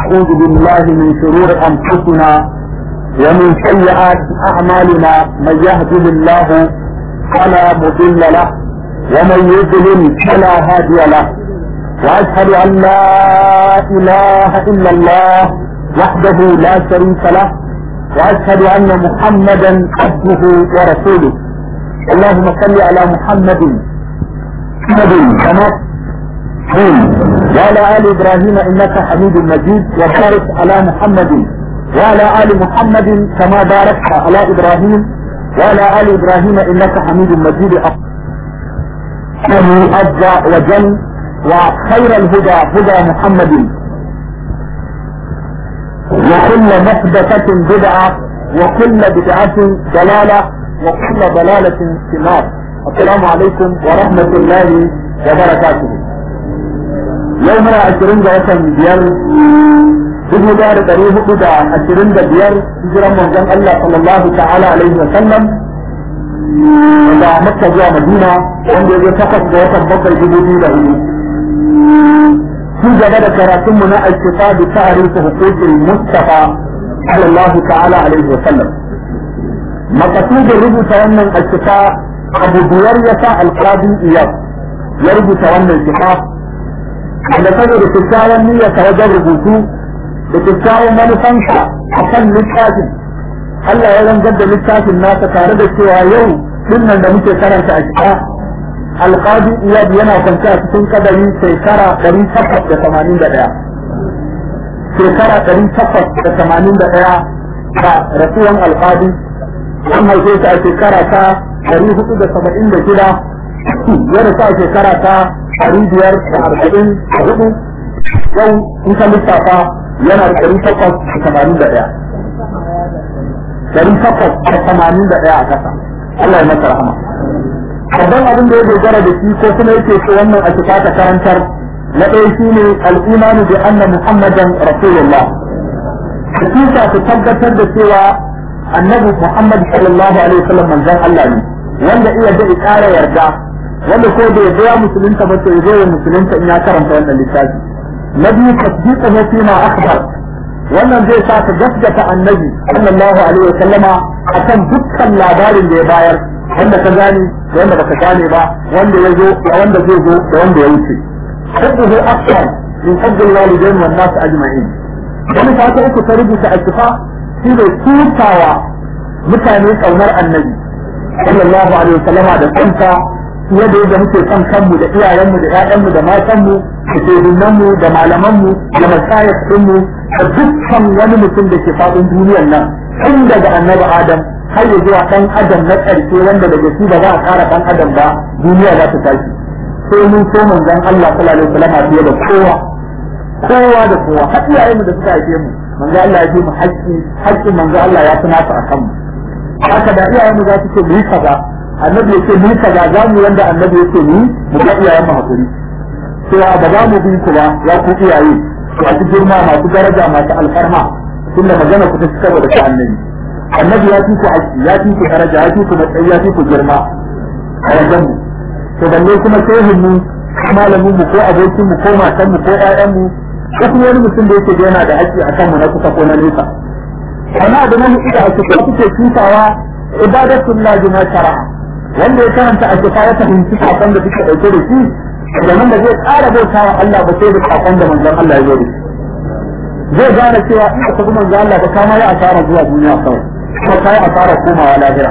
ونعوذ بالله من شرور أنفسنا ومن سيئات أعمالنا من يهده الله فلا مضل له ومن يضلل فلا هادي له وأشهد أن لا إله إلا الله وحده لا شريك له وأشهد أن محمدا عبده ورسوله اللهم صل على محمد محمد كما وعلى آل إبراهيم إنك حميد مجيد وبارك على محمد وعلى آل محمد كما باركت على إبراهيم وعلى آل إبراهيم إنك حميد مجيد عز وجل وخير الهدى هدى محمد وكل محدثة بدعة وكل بدعة ضلالة وكل ضلالة في النار السلام عليكم ورحمة الله وبركاته يومنا عشرين وطن بيار dubu da da ɗari hudu da ashirin da biyar hijiran manzon Allah sallallahu ta'ala alaihi wa sallam da Makka zuwa Madina wanda ya zo takwas ga watan bakwai dubu biyu da hudu. Ci gaba da karatunmu na alkifa da ta'arifu hukukin Mustafa sallallahu ta'ala alaihi wa sallam. Makasudin rubuta wannan alkifa abu biyar ya sa alƙadi iyab ya rubuta wannan kifa da saboda kyakkyawan niyyarsa wajen rubutu da kyakkyawan manufansa a kan littafin Allah ya zangar da littafin nasa tare da cewa yau dinnan da muke karanta a cikin alƙadi iyad yana kwance a cikin kadari shekara ɗari takwas da tamanin da ɗaya shekara ɗari takwas da tamanin da ɗaya da rasuwan alƙadi an haife shi a shekara ta ɗari hudu da saba'in da shida ya rasu a shekara ta ɗari biyar da arba'in da hudu yau in ka lissafa yana da ɗari takwas da tamanin da ɗaya ɗari takwas da tamanin da ɗaya a ƙasa Allah ya masa rahama babban abin da ya dogara da shi ko kuma yake ce wannan a cika ta karantar na ɗaya shi ne al'imanu bi anna muhammadan rasulullah hakika su tabbatar da cewa annabi muhammad sallallahu alaihi wasallam manzon Allah ne wanda iya da ƙara yarda wanda ko da ya musulunta ba to ya zo musulunta in ya karanta wannan littafi na biyu tasdiquhu fi ma akhbar wannan zai sa ka gaskata annabi sallallahu alaihi wa sallama akan dukkan labarin da ya bayar wanda ka gane da wanda baka gane ba wanda ya zo da wanda zai zo da wanda ya wuce hubbuhu akthar min hubbil walidain wan nas ajma'in wani ta ta uku ta rubuta akifa shi ne tutawa mutane kaunar annabi sallallahu alaihi wa sallama da kanta fiye da yadda muke son kanmu da iyayenmu da ƴaƴanmu da matanmu da shehunanmu da malamanmu da masayar ɗinmu da dukkan wani mutum da ke faɗin duniyar nan tun daga annabi adam har ya zuwa ɗan adam na ƙarshe wanda daga shi ba za a ƙara ɗan adam ba duniya za ta tashi sai mun so manzon Allah sallallahu alaihi wasallam fiye da kowa kowa da kowa har iyayenmu da suka haife mu manzon Allah ya fi mu haƙƙi haƙƙin manzon Allah ya fi nasu a kanmu haka da iyayenmu za su ce mu yi kaza annabi ya ce mu kaza za mu wanda annabi ya ce mu mu ga iyayen mu hakuri cewa ba za mu bi ku ba ya ku iyaye masu girma masu daraja masu alfarma tunda magana ku ta cikar da ta annabi annabi ya fi ku aiki ya fi ku daraja ya fi ku matsayi ya fi ku girma a wajen mu to balle kuma shehin mu malamin mu ko abokin mu ko matan mu ko ƴaƴan mu ko kuma wani mutum da yake yana da haƙƙi a kanmu na kusa ko na nesa wani abu na hudu da ake kuke tutawa ibadatullah bima shara'a wanda ya karanta a kifa ya fahimci sakon da suke dauke da shi domin da zai ƙara bauta wa Allah ba sai da sakon da manzon Allah ya zo da shi zai gane cewa in ka tafi manzon Allah ba kama ya asara zuwa duniya kawai kuma ka yi asara komawa lahira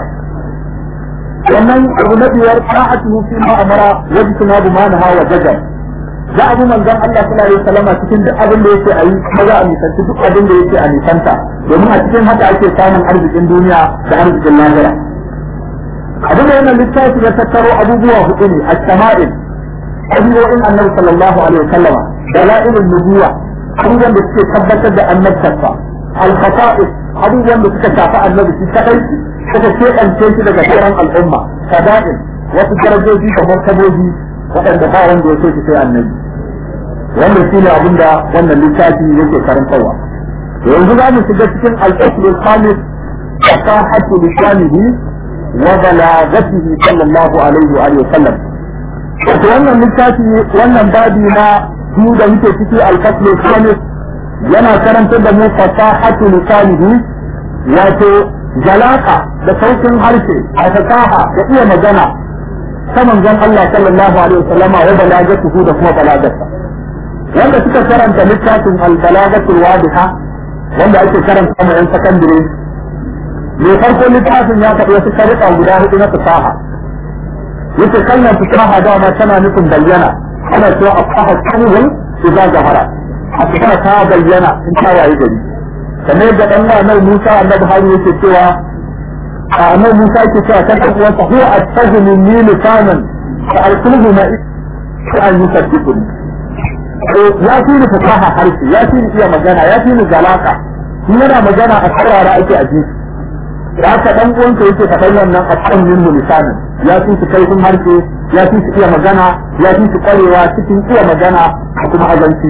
wannan abu na biyar ta'atuhu fi ma amara wajtuna bi ma naha wa jajar za a bi manzon Allah sallallahu alaihi wasallam cikin duk abin da yake ayi kuma za a nisanci duk abin da yake a nisanta domin a cikin haka ake samun arzikin duniya da arzikin lahira abin da wannan littafi ya tattaro abubuwa hudu ne as-sama'il abubuwan annabi sallallahu alaihi wasallama dalailun nubuwa abubuwan da suke tabbatar da annabtarsa al-qata'is abubuwan da suka shafi annabi shi kadai suka keɓance shi daga sauran al'umma kada'in wasu darajoji da martaboji waɗanda ba wanda ya so shi sai annabi wannan shi ne abin da wannan littafi yake karantarwa yanzu za mu shiga cikin al-usul khamis fasahatu lisanihi وبلاغته صلى الله عليه وآله وسلم wannan littafi wannan babi na biyu da muke ciki alfaslu khamis yana karantar da mu fasahatu lisanihi wato jalaka da saukin harshe a fasaha da iya magana ta manzon Allah sallallahu alaihi wasallam wa balagatuhu da kuma balagarsa wanda suka karanta littafin al-balagatul wadiha wanda ake karanta ma yan sakandare mai farko littafin ya faɗi wasu sharuɗa guda hudu na fasaha yace kalmar fasaha dama tana nufin bayyana ana cewa afaha kalmar idza zahara a cikin ta bayyana in ta waye gari kamar da dan nan Musa annabi Harun yake cewa annabi Musa yake cewa kan dan uwansa huwa at-tajmi min lisanan fa al-qulubu ma an yusaddiquni ya fi ni fasaha harshe ya fi ni iya magana ya fi ni zalaka shi yana magana a saurara ake a ji da haka dan uwanka yake faɗan wannan a kan yin lisani ya fi su kaifin harshe ya fi su iya magana ya fi su kwarewa cikin iya magana da kuma azanci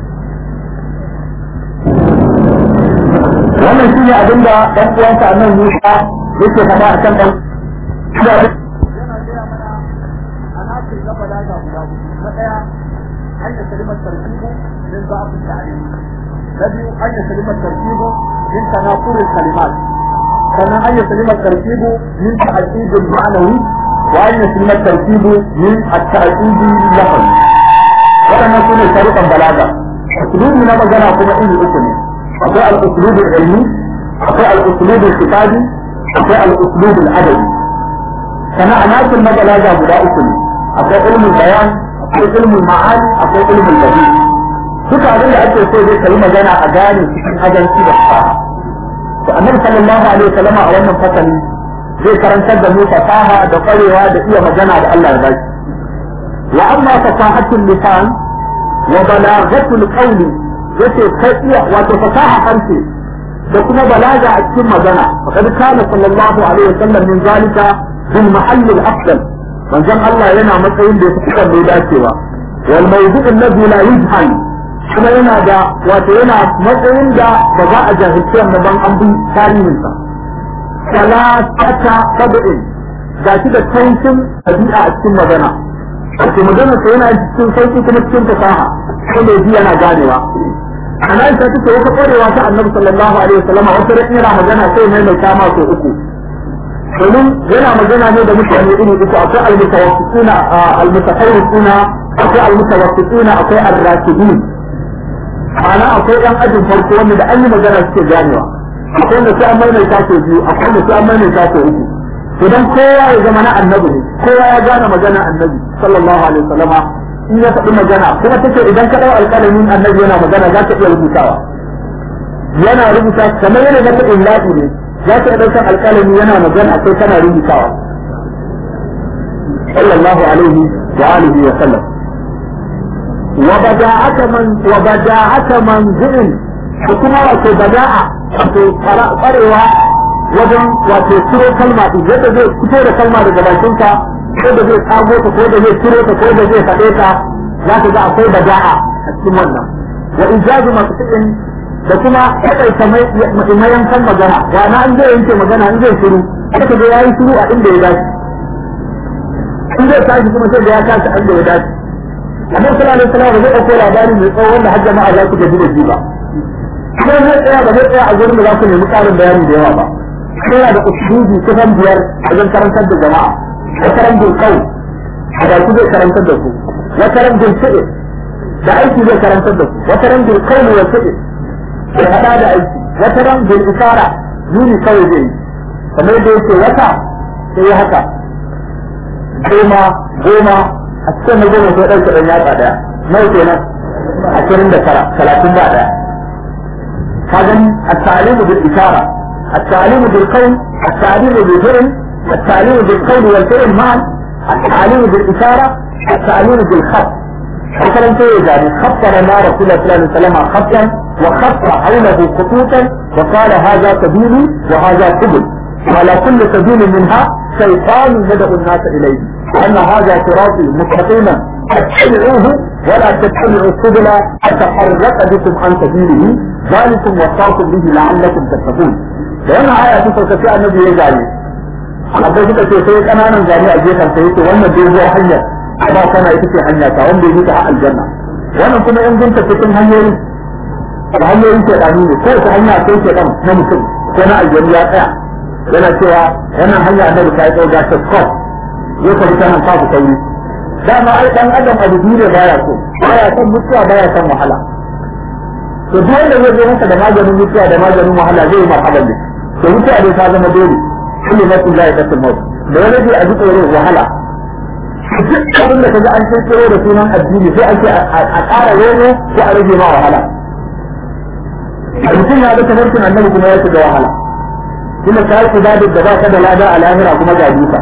wannan shi ne abin da dan uwanka a nan Musa yake faɗa a kan dan yana gaya mana a nace gaba da ga guda na ɗaya أن يسلم التركيب من ضعف التعليم الذي أن يسلم التركيب من تناقض الكلمات كما أن يسلم التركيب من تعقيد المعنوي وأن يسلم التركيب من التعقيد اللفظي وأنا نكون طريقا بلاغة أسلوب من مجانا كما إني أسلم أقوى الأسلوب العلمي أقوى الأسلوب الكتابي أقوى الأسلوب الأدبي كما أناس المبلاغة بلا أسلم أقوى علم البيان akwai ilmin ma'ani akwai ilmin labi duka abin da ake so zai kai magana a gane cikin ajanci da fasaha to annabi sallallahu alaihi wasallam a wannan fasali zai karantar da mu fasaha da kwarewa da iya magana da Allah ya baki wa amma fasahatul lisan wa balaghatul qawli yace kai iya wato fasaha harshe da kuma balaga a cikin magana faqad kana sallallahu alaihi wasallam min zalika bil mahall al afdal manzon Allah yana matsayin da ya fi kan dacewa wal mawdu' alladhi la yujhal kuma yana da wato yana matsayin da ba za a jahilci wannan ban an bi tarihin sa salatata sab'in ga shi da tankin tabi'a a cikin magana wato magana sa yana cikin sauki kuma cikin fasaha sai mai ji yana ganewa ana isa take wata kwarewa ta annabi sallallahu alaihi wasallam wata ran yana magana sai mai mai kama so uku domin yana magana ne da mutane iri uku akwai almutawaffituna almutafarrisuna akwai almutawaffituna akwai arrakibin ana akwai yan ajin farko wanda da an yi magana suke ganewa akwai wanda sai an maimaita ko biyu akwai wanda sai an maimaita ko uku idan kowa ya zama na annabi ne kowa ya gane magana annabi sallallahu alaihi wasallama in ya faɗi magana kuma take idan ka ɗau alƙalamin annabi yana magana za ka iya rubutawa yana rubuta kamar yana da illahi ne za ka ɗaukar alƙalami yana magana sai kana rubutawa sallallahu alaihi wa alihi wa sallam wa bada'ata man wa bada'ata manzilin da kuma wato bada'a wato kwarewa wajen wato ciro kalma din yadda zai fito da kalma daga bakinka ko da zai tsago ta ko da zai ciro ta ko da zai faɗe ta za ka ga akwai bada'a a cikin wannan wa ijazu maqsidin da kuma kaɗaita mayankan magana ga na an zai yanke magana an zai shiru aka ga yayi shiru a inda ya dace in zai tashi kuma sai da ya tashi inda ya dace annabi sallallahu alaihi wasallam ba zai ɗauko labari mai tsawo wanda har jama'a za su gaji da shi ba kuma zai tsaya ba zai tsaya a gurin da za su nemi ƙarin bayani da yawa ba yana da usulubi kusan biyar wajen karantar da jama'a wataran bil qawl a da su zai karantar da su wataran bil fi'l da aiki zai karantar da su wataran bil qawl wa fi'l da hada da aiki wata ran bil isara yuni kawai zai yi kamar da yake wata sai ya haka goma goma a cikin na goma sai ɗauke ɗan yatsa ɗaya nawa kenan ashirin da tara talatin ba ɗaya ka gani at-ta'limu bil isara at-ta'limu bil qawl at-ta'limu bil fi'l at-ta'limu bil qawl wal fi'l ma'an at-ta'limu bil isara at-ta'limu bil khat مثلا كده يعني خط لنا رسول الله صلى الله عليه وسلم خطا وخط حوله خطوطا وقال هذا سبيلي وهذا سبل وعلى كل سبيل منها شيطان يدعو الناس اليه ان هذا صراطي مستقيما فاتبعوه ولا تتبعوا السبل فتفرق بكم عن سبيله ذلكم وصاكم به لعلكم تتقون لان آية تسوى كفاء النبي يجعل akwai suka ce sai kananan zane a gefen sai yake wannan doguwar hanyar ba kana ita ce hanya ta wanda yake a aljanna wannan kuma in gunta cikin hanyoyi da hanyoyin shaidanu ne ko ta hanya sai shaidan na mutum ko na aljanu ya tsaya yana cewa wannan hanya annabi ta yi tsawo ga shakot ya tafi ta nan kafu sauri dama ai dan adam abu biyu ne baya so baya son mutuwa baya son wahala to duk wanda zai zo masa da maganin mutuwa da maganin wahala zai yi marhaban da to mutuwa dai ta zama dole kullu nafsin la yaqtul maut da wani zai aji tsoro wahala duk abin da kaga an sai tsoro da sunan addini sai ake a ƙara wani ko a rage ma wahala mutum ya ga tafarkin annabi kuma ya shiga wahala kuma ka yi ibadar da ba ka da lada a lahira kuma ga duka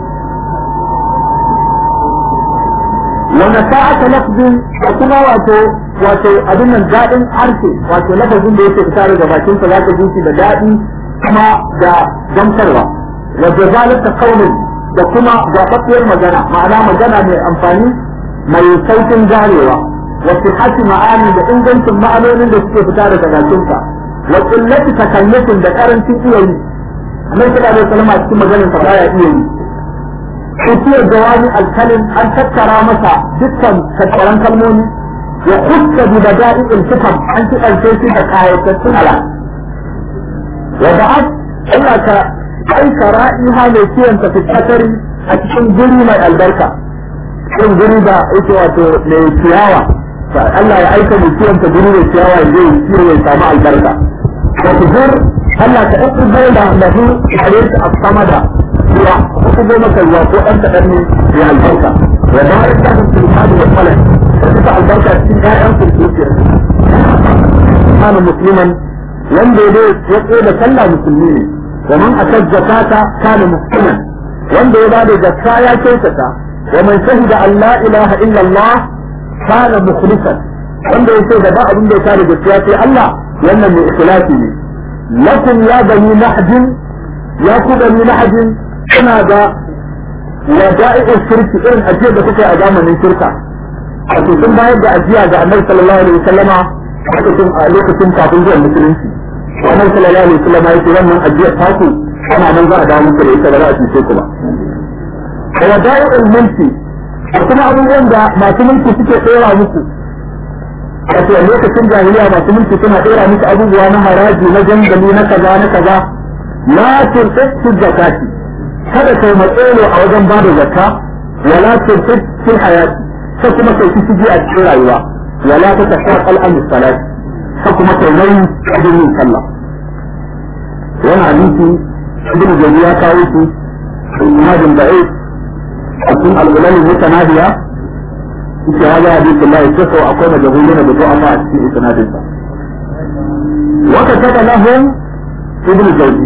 wanda sa'ata lafzin da kuma wato wato abin nan daɗin harshe wato lafazin da yake fita daga bakin sa zaka ji shi da daɗi kuma da gamsarwa wa jazalata qawlin da kuma gafaffiyar magana ma'ana magana mai amfani mai saukin ganewa wa sihhati ma'ani da ingancin ma'anonin da suke fita daga bakin sa wa qillati takallufin da karancin iya yi annabi sallallahu alaihi wasallam a cikin maganar sa baya iya yi kutiyar jawami alkalin an tattara masa dukkan tattaran kalmomi wa hukka bi bada'i iltifam an kiɗance shi da kayatattun ala wa ba'ad Allah ka aika ra'iha mai kiyan ta fitatari a cikin guri mai albarka cikin guri da yake wato mai ciyawa Allah ya aika mai kiyan ta guri mai ciyawa ya zai kiyo ya samu albarka wa tuzur Allah ka ɗauki bai da lahu a a sama da ruwa ko kuma maka ruwa ko ɗan kaɗan ne ya albarka wa ba ya sa su hadu wa kala da suka albarka cikin ƴaƴan su zuciyar kana musliman wanda ya ya tsaye da sallah musulmi ne wa man akad zakata kana musliman wanda ya bada zakka ya kyautata wa man shahida an la ilaha illa Allah kana mukhlisan wanda ya ce da ba abin da ya kare gaskiya sai Allah wannan mai ikhlasi ne lakum ya bani nahdin ya ku bani nahdin suna da wada'i'ul shirki irin ajiyar da kuka yi a zamanin shirka wato sun bayar da ajiya ga annabi sallallahu alaihi wasallama lokacin a lokacin kafin zuwan musulunci annabi sallallahu alaihi wasallama yake wannan ajiyar taku ana nan za a dawo muku da ita ba za a cuce ku ba da wada'i'ul mulki da kuma abubuwan da masu mulki suke tsora muku wato a lokacin jahiliya masu mulki suna tsora muku abubuwa na haraji na jangali na kaza na kaza la turqatu zakati kada kai matsalo a wajen ba da zakka wala turqat fil hayati sai kuma kai ki shige a cikin rayuwa wala ta tashaqal an salat sai kuma kai nauyi wajen yin sallah wannan hadisi ibn jarir ya kawo shi imam da'i a cikin al-ulal mutanahiya yake hada hadisi Allah ya ce akwai majahulina da du'a a cikin isnadinsa wa kataba lahum ibn jawzi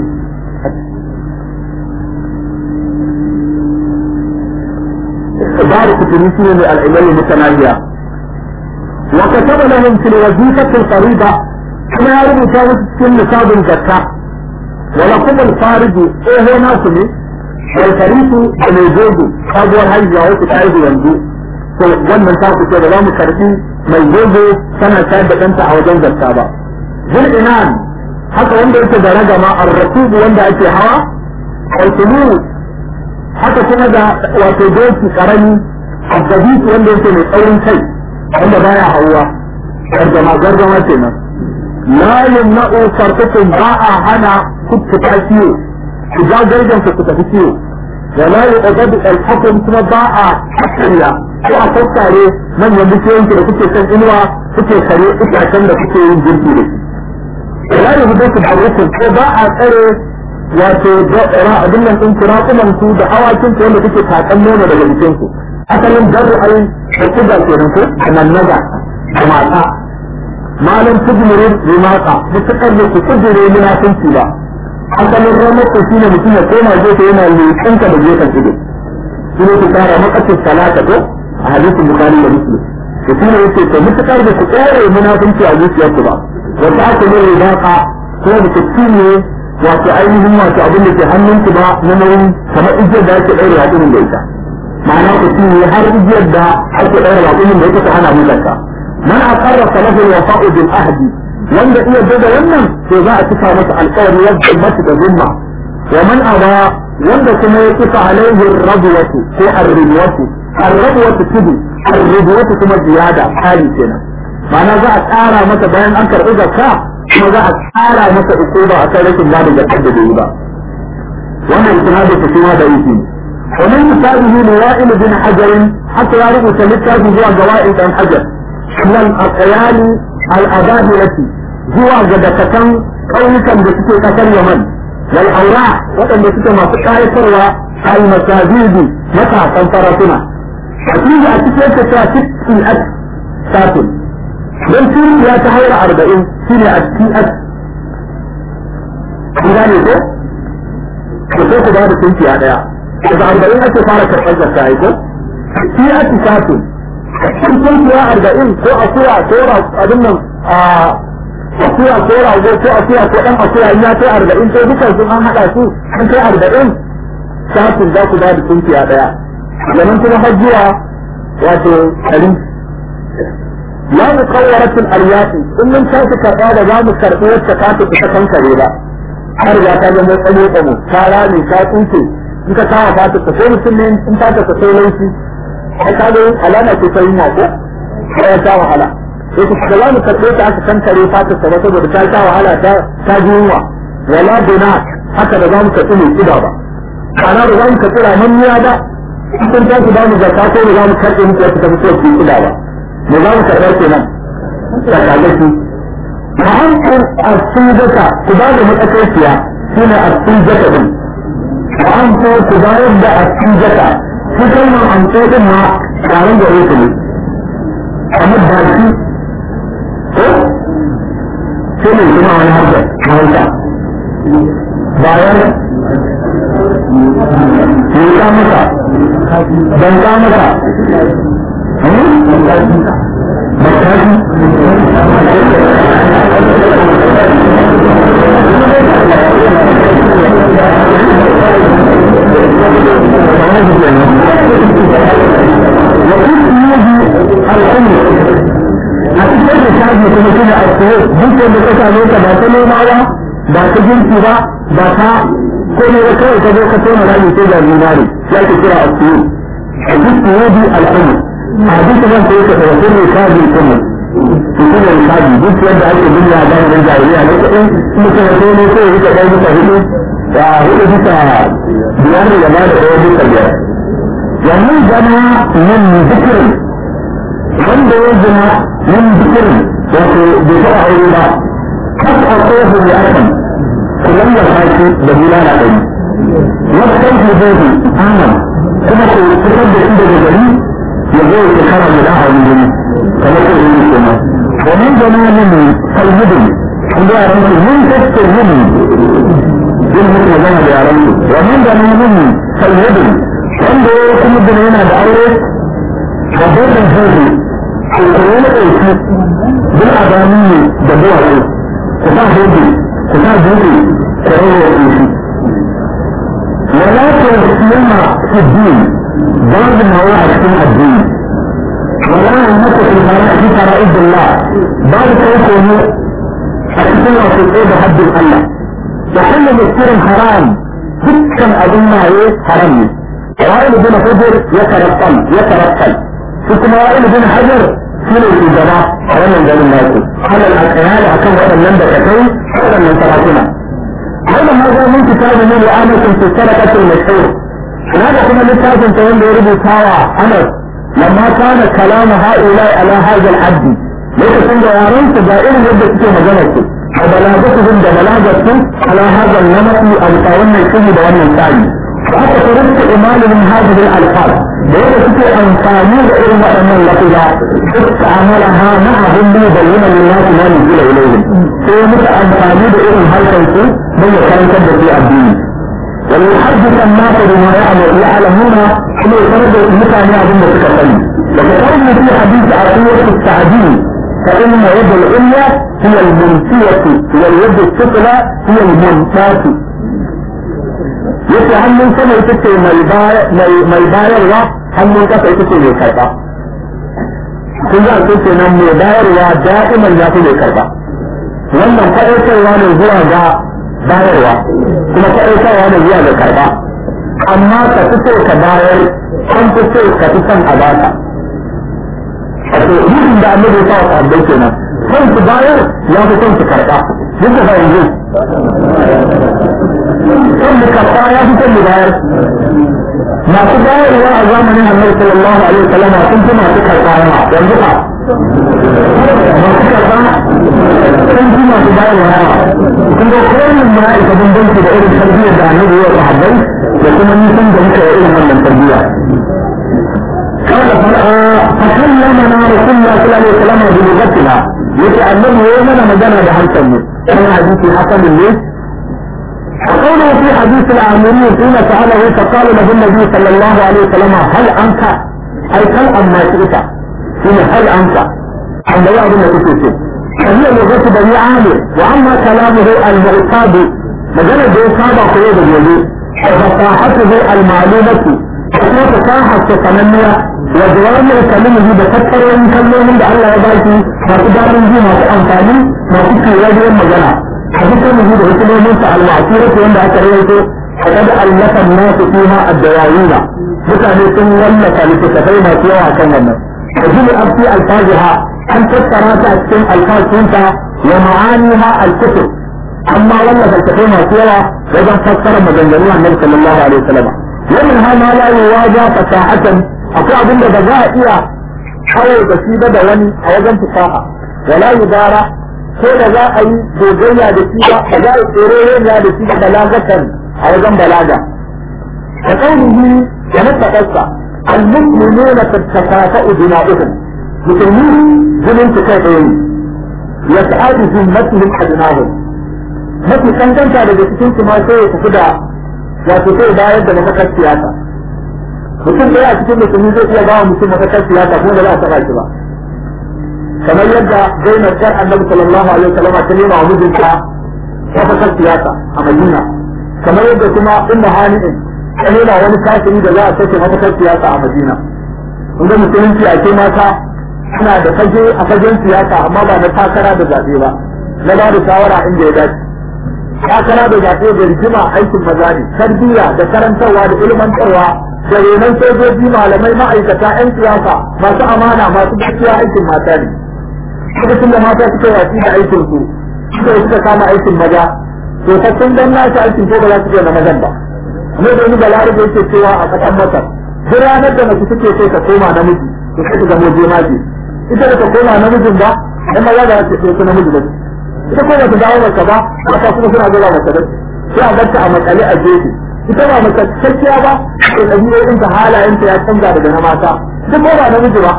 بارك في مثل العلل المتناهية وكتب لهم في الوظيفة القريبة كما يربو كانت في نصاب الزكاة ولكم الفارج ايه هو ناسمي والفريق بميزوج sabuwar haihuwa wasu ta haihu yanzu to wannan ta ku ce da za mu karbi mai zogo tana shayar da ɗanta a wajen zakka ba zul inan haka wanda yake da ragama ar-rasubu wanda ake hawa al haka kuma da wato doki karami abdabitu wanda yake mai tsaurin kai wanda baya hauwa gargama gargama kenan la yumna'u sarfukum ba a hana kuttuka kiyo ku ja gargan ku tafi kiyo da la yuqadu al-hukm kuma ba a hakkiya ko a tattare manyan bishiyoyin da kuke kan inuwa kuke kare itacen da kuke yin girki da shi la yuqadu al-hukm ko ba a tsare wato ra abin nan din kurakunan su da awakin ku wanda kuke takan nono daga jikin ku asalin darru ai da kuda kenan ko nan naga da mata malam tujmuru bi mata mutakar da ku kujure munafinci ba asalin ramar ku shine mutum ya koma gefe yana leƙanka da gefen ido shi ne ku kara makasar salata ko a hadisin bukari da muslim da shine yake to mutakar da ku tsore munafinci a zuciyarku ba wata aka ne ribaqa ko da ku cinye wato ainihin wato abin da ke hannunku ba na nauyin kamar igiyar da ake ɗaure raƙumin da ita ma'ana ku ci har igiyar da ake ɗaure raƙumin da ita ta hana mutanka man aqarra salahu wafa'u bil ahdi wanda iya daga wannan to za a cika masa alƙawari yadda masa da zumma wa man aba wanda kuma ya cika alaihi rabwatu ko ar-ribwatu ar-rabwatu tudu ar-ribwatu kuma ziyada hali kenan ma'ana za a ƙara masa bayan an karɓi zakka kuma za a ƙara masa ukuba a kan rashin bada zakkar da bai yi ba wannan isnadin ta kuma da yake ومن كتابه لوائل بن حجر حتى يعرف تلك جوا جوائل بن حجر من الأقيال الأباهرة جوا جدكتن قومكا بسكي قتل يمن والأوراع وقد بسكي ما سكاية سروى المساجد متى تنطرتنا أكيد أكيد تتاتي في الأكل ساتل don turi ya ta haura arba'in shi ne a ts ina ne ko ko sai ku ba da tunki a daya daga arba'in ake fara karɓar zakka ai ko ts satu in tunki ya arba'in ko akuya ko abin nan a akuya ko rago ko akuya ko dan akuya in ya kai arba'in sai dukan sun an haɗa su an kai arba'in satun za ku ba da tunki a daya zaman kuma hajjiya wato ɗari لا مقورة الأرياف إن من شاء كربا ولا مكربية تكاتب تكن كريبا har ya ta zama tsamo tsamo ta rami ta tsinke in ka kawo fata ta sai mutum ne in ta ta sai laifi ai ka ga alama ce ta yi ma ko ya ta wahala sai ku ga zamu karbe ta aka kankare fata ta saboda ta ta wahala ta ta ji yunwa wala duna haka da zamu karbi mai kida ba ana da zamu karbi ramanniya ba kun ta ku ba mu zakka ko da zamu karbe muku wata ta fito ki kida ba me za mu karɓar kenan sakalaki ma'ankar asujata ku ba da matsakaiciya shi ne asujata din ma'ankar ku bayar da asujata shi kalmar amso din ma taron da yake ne kamar baki ko shi ne kuma wani harka hausa bayan yi ka masa ban ka masa ba ta girki ba ba ta kome da kawai ta zo ka tona rami sai ga zinari ya ke kira a siyo a duk yudi al'umma hadisi nan ko yake da kullu kaji kuma kullu kaji duk yadda ake dunya da ran jahiliya ne ko in mutum ya ne ko yake da duka hudu da hudu duka biyar da ba da ɗaya duka biyar yanzu zama min zikirin wanda ya zama min zikirin wato bai taɓa aure ba kas a tsohu ya akan kullum ya fashi da bulala ɗari wasu ɗan hudu aman kuma ko fitar da shi daga gari يقول الكرم له من كما تقول كما ومن زمان الهدن عند رمز من تست الهدن دين مثل ذهب يا رمز ومن زمان الهدن عند يكون الدنيا بأوره وبين الهدن القرآن الأيسي بالأدامي دبوعه كفا هدن كفا هدن كريه الأيسي ولا تسلم في الدين بعض النواحي في الدين ولا يملك في في فرائض الله بعض يكون أكثر في الإيد حد الله وكل مكثر حرام دكا أظن عليه حرام وائل بن حجر يترقل يترقل ثم وائل بن حجر سنة في الجماعة حرام من جميع الناس على الأكيال أكم وأن لم تكون حرام من تراكنا هذا هذا من كتاب من لآمة في السرقة المشهور هذا كما لتاكن تقول لي ربي تاوى أنس لما كان كلام هؤلاء على هذا الحد ليس كنت يارون تجائر يبدأ في مجالته وبلاغتهم ببلاغتهم على هذا النمط القوام الكل دوام الثاني وحتى فرصت إيمان من هذه الألفاظ ليس كنت أنفاني غير وأن اللفظة استعملها معهم ليبين للناس ما نزل إليهم هو متى أنفاني بإذن هل تنسوا من يكون كبد في الدين وليحدث الناس بما يعلم يعلمون كما يفرد المتعن يعلم متكفل وكتبنا في حديث عقيدة التعديل فإن يد العليا هي المنسية واليد السفلى هي المنساة yace hannun sama ita ce mai bayarwa hannun kasa ita ce mai karba kun za su ce nan mai bayarwa da'iman ya fi mai karba wannan faɗaitarwa ne zuwa ga bayarwa kuma faɗaitarwa ne zuwa ga karba amma ka fi so ka bayar an fi so ka fi son a baka wato rufin da annabi ya sa wa sahabbai kenan kan su bayar ya fi kan su karɓa duk da yanzu kan mu karɓa ya fi kan mu bayar masu bayarwa a zamanin annabi sallallahu alaihi wasallam sun fi masu karɓa yawa yanzu ba masu karɓa sun fi masu bayarwa yawa kun ga kowane ma ya isa bambanci da irin tarbiyyar da annabi ya sahabbai da kuma nisan da muka yi irin wannan tarbiyya قال فكلمنا رسول الله صلى الله عليه وسلم بلغتنا يتعلم يومنا مجانا بحلقا كان حديث حسن ليه وقوله في حديث العامرين حين سأله فقال له النبي صلى الله عليه وسلم هل أنت أي هل أما شئت حين هل أنت عند بعض النبي فهي لغة بني عامر وأما كلامه المعتاد مجرد بإصابة قيود الوجود وفصاحته المعلومة وكما فصاحة تتمنى وجوامع كلمه بفكر وإن كلمه من الله يبارك ما تدار به ما تأنفاني ما تكي وجه مجنى حديثه من حكمه المعصيرة وإن أكريته فقد ألف الناس فيها الدواوين mutane sun wallafa littattafai masu yawa kan wannan da jini abti alfajiha an tattara ta a cikin alfasunta wa ma'aniha alkutub amma wallafa littattafai masu yawa wajen fassara maganganu annabi sallallahu alaihi wasallam wannan ha ma la yuwaja fasahatan akwai abin da ba za a iya hawo da shi ba da wani a wajen fasaha wala yudara ko da za a yi gogayya da shi ba ba za a tsere da shi da balagatan a wajen balaga ka kaunihi da nuffaɗarsa المسلمون تتكافأ دماؤهم مسلمين جنين تكافئين يسعد ذمتهم أدناهم mafi kankanta daga cikin su ma sai ya tafi da wato sai bayar da mafakar siyasa mutum ɗaya a cikin musulmi zai iya ba wa mutum mafakar siyasa kuma da za a taɓa shi ba kamar yadda Zainab ƴar Annabi sallallahu alaihi wasallam ta nema wa mijinta mafakar siyasa a Madina kamar yadda kuma Ummu Hani'in ta nema wani kafiri da za a sake mafakar siyasa a Madina kun ga musulunci a ce mata suna da fage a fagen siyasa amma ba na takara da zaɓe ba na ba da shawara inda ya dace takara da zaɓe da rigima aikin maza ne tarbiyya da karantarwa da ilmantarwa da renon sojoji malamai ma'aikata 'yan siyasa masu amana masu gaskiya aikin mata ne lokacin da mata suka wasi da aikin su suka suka kama aikin maza to ta sun dan nasu aikin ko ba za su iya na mazan ba ne da wani balarabe yake cewa a ƙasar masar duk ranar da mace take so ta koma namiji to sai ta zamo jemaje ita da ta koma namijin ba dan maza da ta ce namiji ba ita ko bata dawo maka ba mata kuma suna zuwa maka da sai a barta a makale a gefe ita ba maka cikakkiya ba to ɗabi'o'in ta halayen ta ya canza daga na mata duk ko ba namiji ba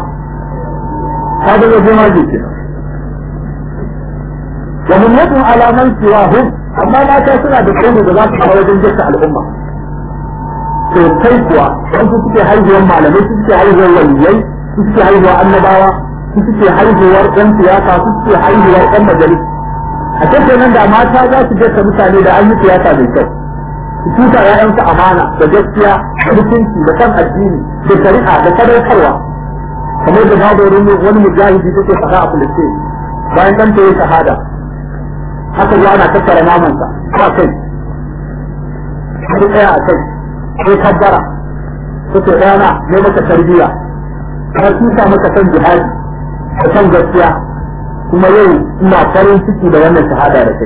ta zama jema ke wa mun yadu alaman siwahu amma mata suna da kai da za su kawo wajen jasta al'umma to kai kuwa dan su suke haihuwar malamai su suke haihuwar waliyai su suke haihuwar annabawa su suke haihuwar ɗan siyasa su suke haihuwar ɗan majalisa a cikin nan da mata za su jasta mutane da an yi siyasa mai kyau su tuta ƴaƴansu amana da gaskiya da mutunci da kan addini da shari'a da sadaukarwa kamar da babu wani mujahidi take faɗa a kulice bayan ɗan ta yi shahada haka zuwa ana tattara namansa a kai sai tsaya a kai sai kabbara sai ɗana ne maka tarbiyya ka tuta maka san jihadi da san gaskiya kuma yau ina farin ciki da wannan shahada da kai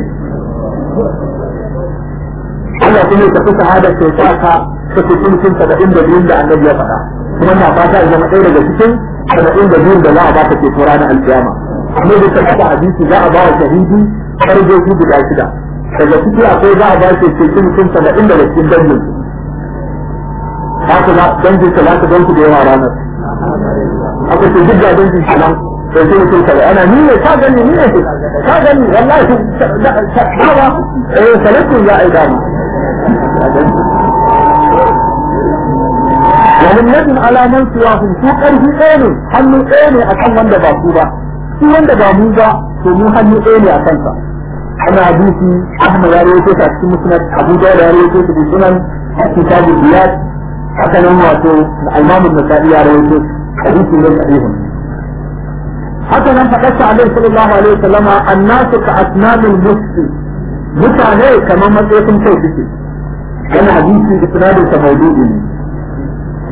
Allah kuma ya tafi shahada ke sa ka ta cikin cikin saba'in da biyun da annabi ya faɗa kuma na fata ya zama ɗaya daga cikin saba'in da biyun da za a ba ka ke tura na alkiyama amma da ta kafa hadisi za a ba wa shahidi farjoji guda shida daga ciki akwai za a ba shi cikin cikin saba'in daga cikin dangin haka za dangin sa za ka gansu da yawa ranar aka ce duk ga dangin sa nan sai sai mutum kare ana ni ne ka gani ni ne ka gani wallahi dawa eh salatu ya ai dama wa min yadin ala man siwahum su karfi ɗaya ne hannu ɗaya ne akan wanda ba su ba shi wanda ba mu ba to mu hannu ɗaya ne a kansa ana hadisi Ahmad ya rawaito ta cikin musnad Abu Dawud ya rawaito ta cikin sunan kitabu Ziyad haka nan wato Imam An-Nasa'i ya rawaito hadisi ne sahihun haka nan faɗarsa alaihi sallallahu alaihi wasallama annasu ka asnamul musti mutane kamar matsayin kai suke yana hadisi da sinadin sa maudu'i ne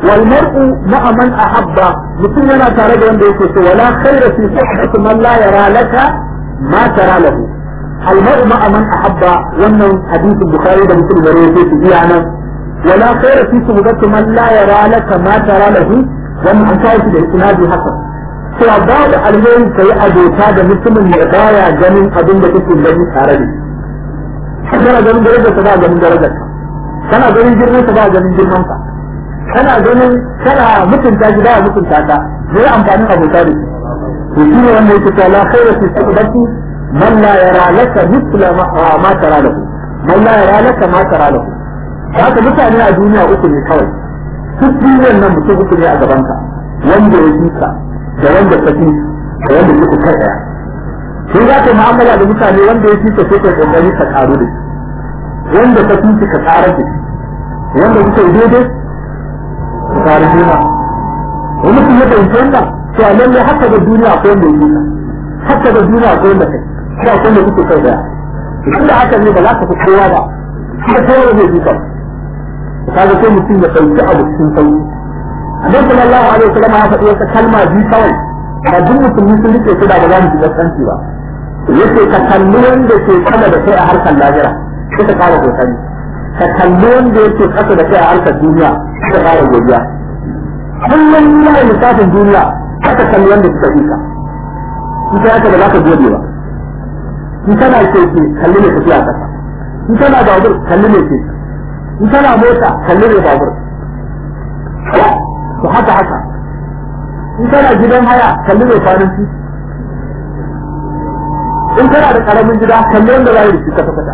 wal mar'u ma'a man ahabba mutum yana tare da wanda yake so wala khayra fi sihhati man la yara laka ma tara lahu al mar'u ma'a man ahabba wannan hadisin bukhari da muslim da rawaito su biya nan wala khayra fi suhbati man la yara laka ma tara lahu wannan an kawo shi da isnadi hasan cewa babu alheri kai abota da mutumin da baya ganin abin da kake gani tare da shi kana ganin darajar ta ba ganin darajar ka kana ganin girman ta ba ganin girman ka kana ganin kana mutunta shi ba mutunta ka me ya amfanin abota da shi to shi ne wanda yake cewa la khayra fi sabati man la yara laka mithla ma tara lahu man la yara laka ma tara lahu haka mutane a duniya uku ne kawai duk duniyar nan mutum uku ne a gaban ka wanda ya fi ka da wanda ka fi da wanda kuka kai daya sai za ka mu'amala da mutane wanda ya fi ka sai ka kokari ka karu da shi wanda ka fi ka karar da shi wanda kuka yi daidai ka karu juna wani mutum ya fahimci wannan to a lallai haka da duniya akwai wanda ya fi ka haka da duniya akwai wanda kai sai akwai wanda kuke kai daya tunda haka ne ba za ka fi kowa ba kuma kowa zai fi ka kaga sai mutum ya ɗauki abu cikin sauki annabi sallallahu alaihi wasallam ya faɗi wata kalma biyu kawai ba duk musulmi sun rike su da ba za mu shiga tsanci ba yace ka kalli wanda ke sama da kai a harkar lahira sai ka ƙara kokari ka kalli wanda yake ƙasa da kai a harkar duniya sai ka ƙara godiya kullum yana lissafin duniya haka kalli wanda suka fi ka in ka haka ba za ka gode ba in kana keke kalli ne tafiya ƙasa in kana babur kalli ne keke in kana mota kalli ne babur to haka haka in kana gidan haya kalli mai kwanan ci in kana da karamin gida kalli wanda za yi da shi kasa kasa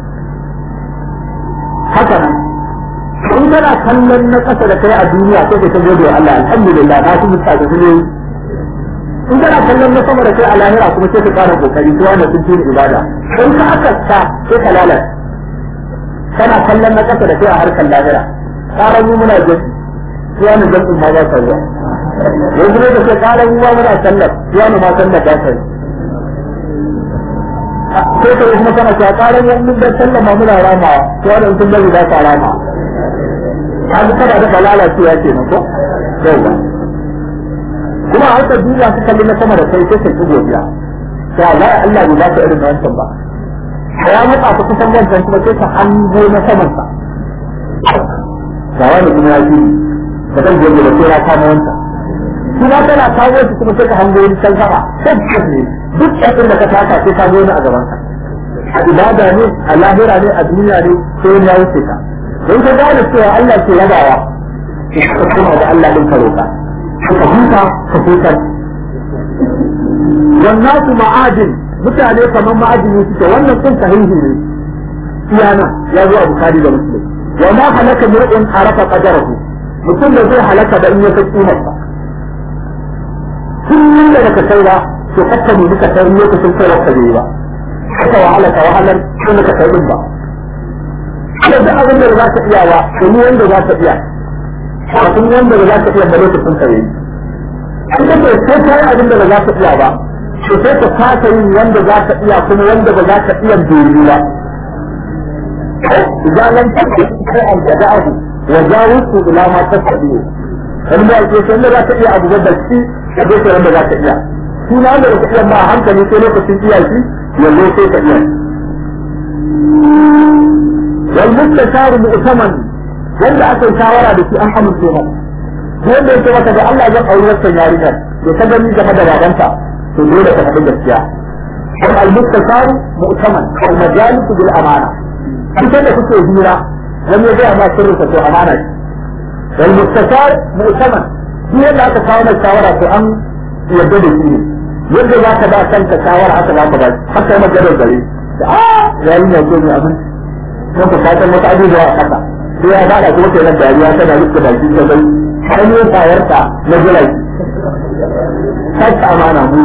haka nan in kana kallon na kasa da kai a duniya sai ka ta gode wa Allah alhamdulillah na su mutane su ne in kana kallon na sama da kai a lahira kuma sai ka fara kokari ko wanda sun tuni ibada in ka aka ta sai ka lalata kana kallon na kasa da kai a harkar lahira ƙarar mu muna jiki suwa ne jam'in ma ba sa zuwa yanzu ne da ke ƙarar mu ma muna sallar suwa ne ma sallar ba sa yi sai ka kuma kana cewa ƙarar mu mun da sallar ma muna ramawa suwa ne sun bari ba sa rama ka ji kada da lalacewa ke nan ko yau ba kuma a harkar duniya su kalli na sama da kai sai ka ci godiya sai Allah Allah bai ba ka irin wancan ba ya matsa ta kusan wancan kuma sai ka hango na saman sa ga wani kuma ya ji da kan gobe da sai ya kama wancan kuma tana kawo shi kuma sai ka hango wani can sama tabbas ne duk abin da ka taka sai ka zo ni a gaban ka a ibada ne a lahira ne a duniya ne sai wani ya wuce ka don ka gane cewa Allah ke rabawa ka kuma da Allah din ka roka ka huta ka huta wannan su ma'adin mutane kamar ma'adini suke wannan sun sahihi ne iyana ya zo a bukari da muslim wa ma halaka mur'in arafa qadarahu mutum da zai halaka da in ya kai kimar sa kullum da baka kai ba to kakka ne duka kai lokacin kai wakka bai ba haka wahala ka wahalar ko ka kai din ba kada da abin da za ka iya ba to ni wanda za ka iya kafin wanda ba za ka iya ba lokacin ka yi an ka ce sai kai abin da ba za ka iya ba to sai ka kasa yin wanda za ka iya kuma wanda ba za ka iya dole ba إذا لم تكن شيئا جزاءه وجاوزت إلى ما تستطيع wanda ya ce wanda za ta iya abu da shi ka je ka wanda za ta iya shi na wanda ba ta iya ba hankali sai lokacin iya shi yanzu sai ka iya wal mustasharu mu'taman wanda aka yi shawara da shi an amince masa wanda yake maka da Allah zan auri wannan yarinyar to ka gani game da babanta to dole ka faɗi gaskiya wal al mustasharu mu'taman al majalisu bil amana kusan da kuke hira wani ya gaya ma sirrinsa to amana ce wal mustashar mu'taman shi yadda aka kawo mai shawara to an yarda da shi ne yadda za ka ba kanka shawara haka za ka ba haka yi maganar gare da a yayin ya ce ne abin kuma ka san wata abubuwa a kasa sai ya bada kuma kai nan dariya tana rike baki ta bai hanyoyin tsayarta na jirai kasa amana mu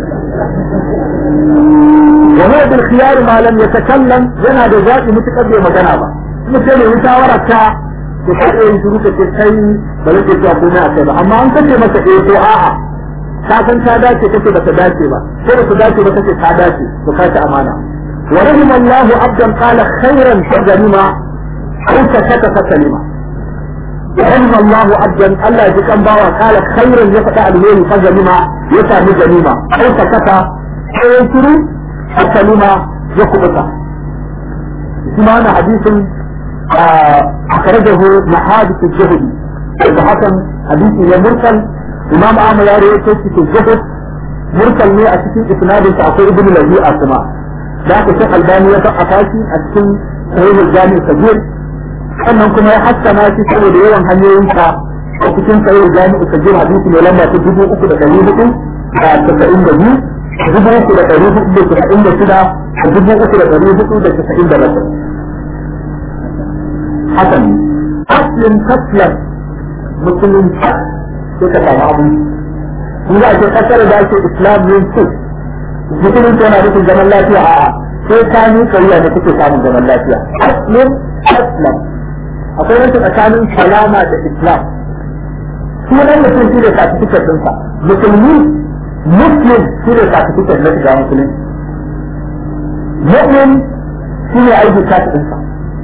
وهو بالخيار ما لم يتكلم yana da zaɓi mutukar bai magana ba kuma sai mai shawara ta da ka iya shiru ka ce kai ba zai ce komai a kai ba amma an kace masa eh ko a'a ka san ta dace kace ba ta dace ba ko ba ta dace ba kace ta dace to ka ci amana wa rahima Allah abdan qala khairan fa ganima aw sakata fa salima رحم الله عبدا الله يجيكم باوا قال خيرا يفتح الهيل فجنما يسامي جنيما أو سكت أو ينشروا الكلمة يكبتا سمعنا حديث أخرجه محادث الجهد إذا حسن حديث يا مرسل إمام أحمد يا ريت في الجهد مرسل ne a cikin isnadin sa akwai ibnu lahi'a kuma da aka shi albani ya faɗa fashi a cikin sahihul jami kabir sannan kuma ya hassana shi saboda yawan hanyoyin sa a cikin sahihul jami kabir hadisi ne lamba ta dubu uku da ɗari hudu da tasa'in da biyu dubu uku da ɗari hudu da tasa'in da shida da dubu uku da ɗari hudu da tasa'in da bakwai hakan aslin kaslan musulun sai ka samu abu in za a ce kasar da ake islam yin su musulun yana nufin zaman lafiya a sai ka ni kariya da kuke samun zaman lafiya aslin aslam akwai wani tsakanin salama da islam sunan mutum shi ne certificate ɗinsa musulmi muslim shi ne certificate na shiga musulunci mu'min shi ne aiki card ɗinsa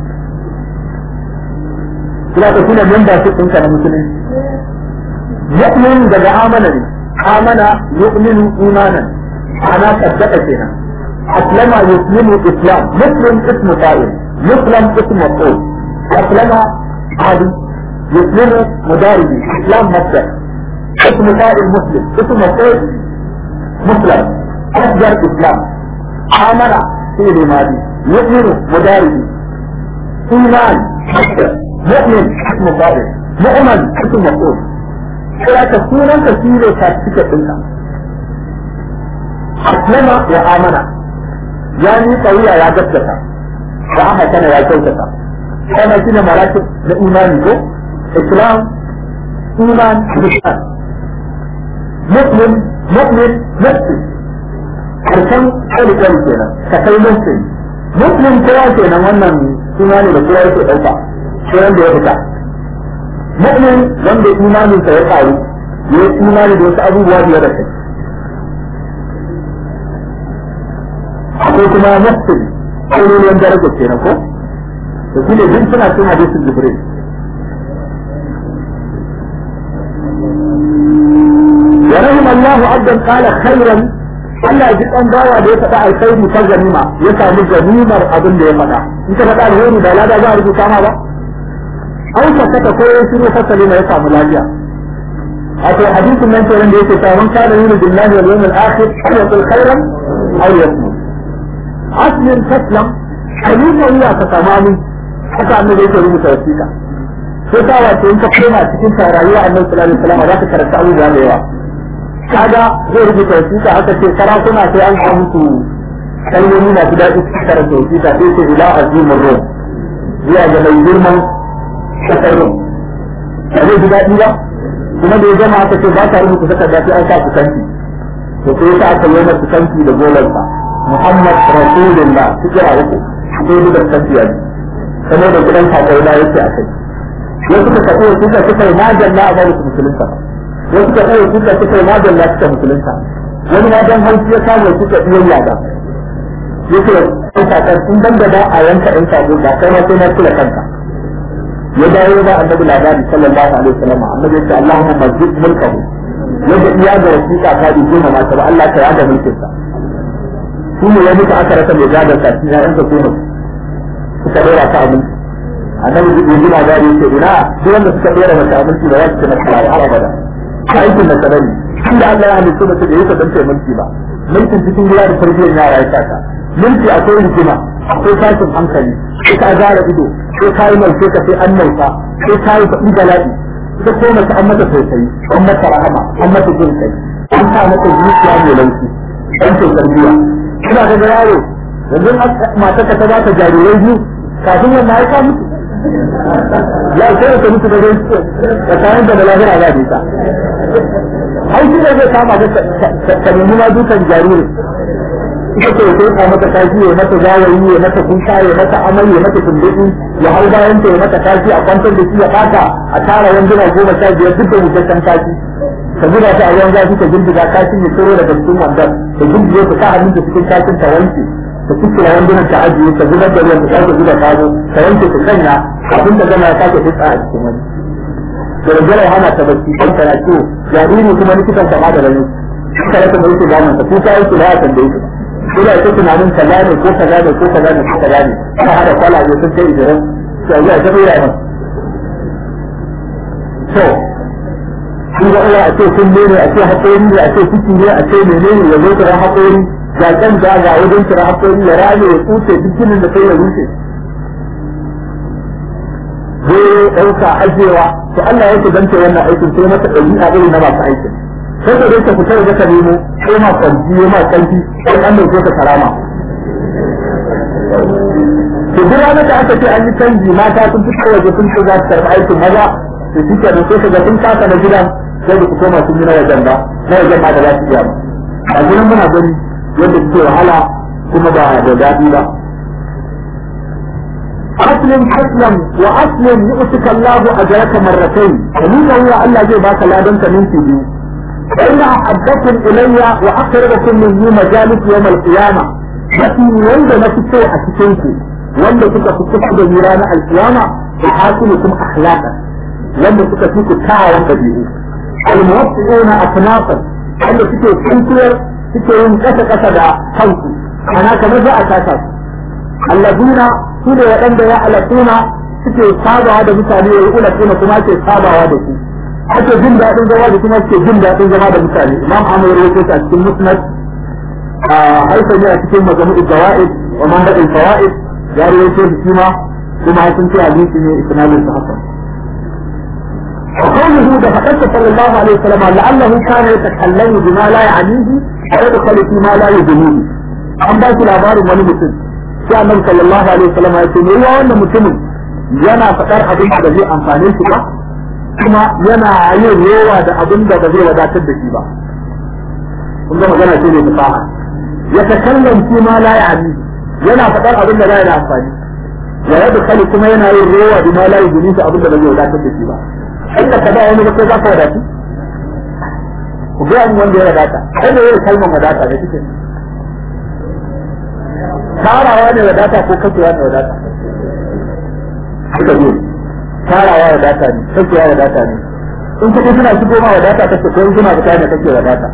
kina ka shine membership ɗinka na musulunci mu'min daga amana ne amana yu'minu imanan ana saddaka kenan aslama yuslimu islam muslim ismu fa'il muslim ismu maf'ul aslama hadi yuslimu mudaribi islam masdar ismu fa'il muslim ismu maf'ul muslim masdar islam amana fi'il madi yu'minu mudaribi iman masdar مؤمن اسم فاعل مؤمن اسم مفعول sai ka sunan ka shi ne certificate ɗinka aslama ya amana ya ni kauya ya gaskata wa aka kana ya kyautata kana shi ne maratib na imani ko islam iman islam muslim mu'min muslim karshen kwali kwali kenan ka kai muslim muslim kowa kenan wannan suna ne da kowa yake ɗauka sai wanda ya fita mu'min wanda imanin sa ya faru ya yi imani da wasu abubuwa biyar da kai akwai kuma muslim ainihin daraja ke ko da shi ne duk suna cin hadisin jibril wa rahim Allah abdan qala khairan Allah ji dan bawa da ya faɗa alkhairi ta ganima ya samu ganimar abin da ya faɗa in ka faɗa alheri ba lada za a rubuta ma ba an sakata ko ya shiru fasali na ya samu lafiya wato hadisin nan kenan da yake cewa man kana yuridu billahi wal yawmil akhir fa yaqul khairan aw yasmut aslin taslam ayyuka iya ka tamami haka annabi yake rubuta wasiƙa sai ta wato in ka koma cikin rayuwa annabi sallallahu alaihi wasallam za ka karanta abubuwa da yawa kaga zai rubuta wasiƙa haka ce sarakuna sai an kawo musu kalmomi masu daɗi su karanta wasiƙa sai ce ila azimin rum zuwa ga mai girman kasar rum ba zai ji daɗi ba kuma da ya gama aka ce ba ta rubuta takarda sai an sa su kanti to sai ta aka yi masa kanti da golarsa Muhammad Rasulullah su kira uku sai da kanti ya ji kamar da gidan kakai na yake a kai wasu suka kai suka suka yi majalla a bari su musulunta wasu suka kai suka suka yi majalla suka musulunta wani ma dan haushi ya samu suka iya yada yake ɗan kakar in ban da ba a yanka ɗan sabo ba kai ma sai na kula kanka ya dawo ba annabi labari sallallahu alaihi wasallam annabi ya ce Allahumma mazid mulkahu yadda iya da wasiƙa ta bi goma mata ba Allah ka yada mulkin sa shi ne ya mutu aka rasa mai gadar sa shi ya yanka goma suka dora ta abinci annabi ya ji labari ya ce ina duk wanda suka dora mata abinci ba za su ci nasara ba har abada aikin da sanani tunda Allah ya halitta mace da yake dan mulki ba mulkin cikin gida da tarbiyyar yara ya saka mulki akwai hikima akwai tashin hankali sai ka gara ido sai ka yi mai sai ka sai an nauta sai ka yi faɗi bala'i ita ko mace an mata tausayi an mata rahama an mata jin kai an sa mata zuciya mai laushi an ce tarbiyya ina ga yaro yanzu mata ka ta ba ta jarirai biyu kafin wannan ya ka mutu ya sai ka mutu da zai da kayan da lahira za ta ai shi da zai kama da ka nemi ma dukan jariri ita ce sai ka mata kashi ya mata zawayi ya mata kuka ya mata amai ya mata tumbuɗi ya hau bayan ta ya mata kashi a kwantar da shi ya fata a tara wanduna goma sha biyar duk da mutaccen kashi ka zuba ta a ruwan zafi ka girgiza kashin ya tsoro daga cikin wandan da girgiza ta sa hannun ta cikin kashin ta wanke ta cikin wandunan ta ajiye ta zubar da ruwan ta sake zuba kazo ta wanke ta sanya abin da gama ya sake fitsa a cikin wani da rajala ya hana ta bacci kan tana ciwo jariri kuma likitan ta ba da rani suka rasa da yake ganin sa kuka yake da ya tambaye shi ina ta tunanin kaza ne ko kaza ne ko kaza ne ko kaza ne ana hada kwalaje sun kai ijirin sai ya ta bayyana nan to shi ga Allah a ce kun ne a ce haƙori ne a ce ciki ne a ce menene ya zo kira haƙori ga kan da ga wajen kira haƙori ya rame ya tsuce dukkanin da sai ya rushe zai ɗauka ajewa to Allah yake dance wannan aikin sai mata ɗabi'a irin na masu aikin sai ka dai ka fita da ka nemo ko ma kwanci ko ma kanti sai an dauke ka karama to duk ranar da aka ce an yi canji mata sun fito waje sun ce za su karɓi aikin maza to shi ke sai ka ga sun kasa na gidan sai da ku koma sun yi na wajen ba na wajen ma da za su iya ba a gurin muna gani yadda suke wahala kuma ba da daɗi ba أسلم أسلم وأسلم يؤتك الله أجرك مرتين ومن هو الله جي باك لا دنك من تبيو فإن أحبكم إلي وأقربكم مني مجالس يوم القيامة لكن وند نفسه أتكنكم وند كنت تفتح بميران القيامة يحاسبكم أخلاقا وند كنت فيك كاوى تبيو الموسعون أكنافا وند كنت تنكر كنت ينكسر كسر حوكم أنا كما جاء أساسا الذين su ne waɗanda ya alaƙuna suke sabawa da mutane ya yi ulakuna kuma ke sabawa da su ake jin daɗin zama da kuma suke jin daɗin zama da mutane imam amur ya ce a cikin musnad a haifar a cikin mazamu'ul zawa'id wa manhajul fawaid ya rawaito shi kuma kuma sun ce hadisi ne isnadin sa hasan وقوله ده فقدت صلى الله عليه وسلم لعله كان يتكلم بما لا يعنيه ويدخل فيما لا يدنيه. أن بات الأخبار ولي مسلم. sai annabi sallallahu alaihi wasallam ya ce ruwa wannan mutumin yana faɗar abin da zai amfane shi ba kuma yana yin rowa da abin da ba zai wadatar da shi ba kun ga magana ce ne fasaha ya takallam shi ma la ya'ni yana faɗar abin da ba da amfani ya yadda kali kuma yana yin rowa da ma la yuni shi abin da ba zai wadatar da shi ba inda ka ba wani ba sai za ka wadatu ku ga wanda ya wadata kai da yin kalmar wadata da kike tarawa ne wadata ko kashewa ne wadata haka ne tarawa wadata ne kashewa wadata ne in kuɗi suna shigo ma wadata kake ko in suna fita ne kake wadata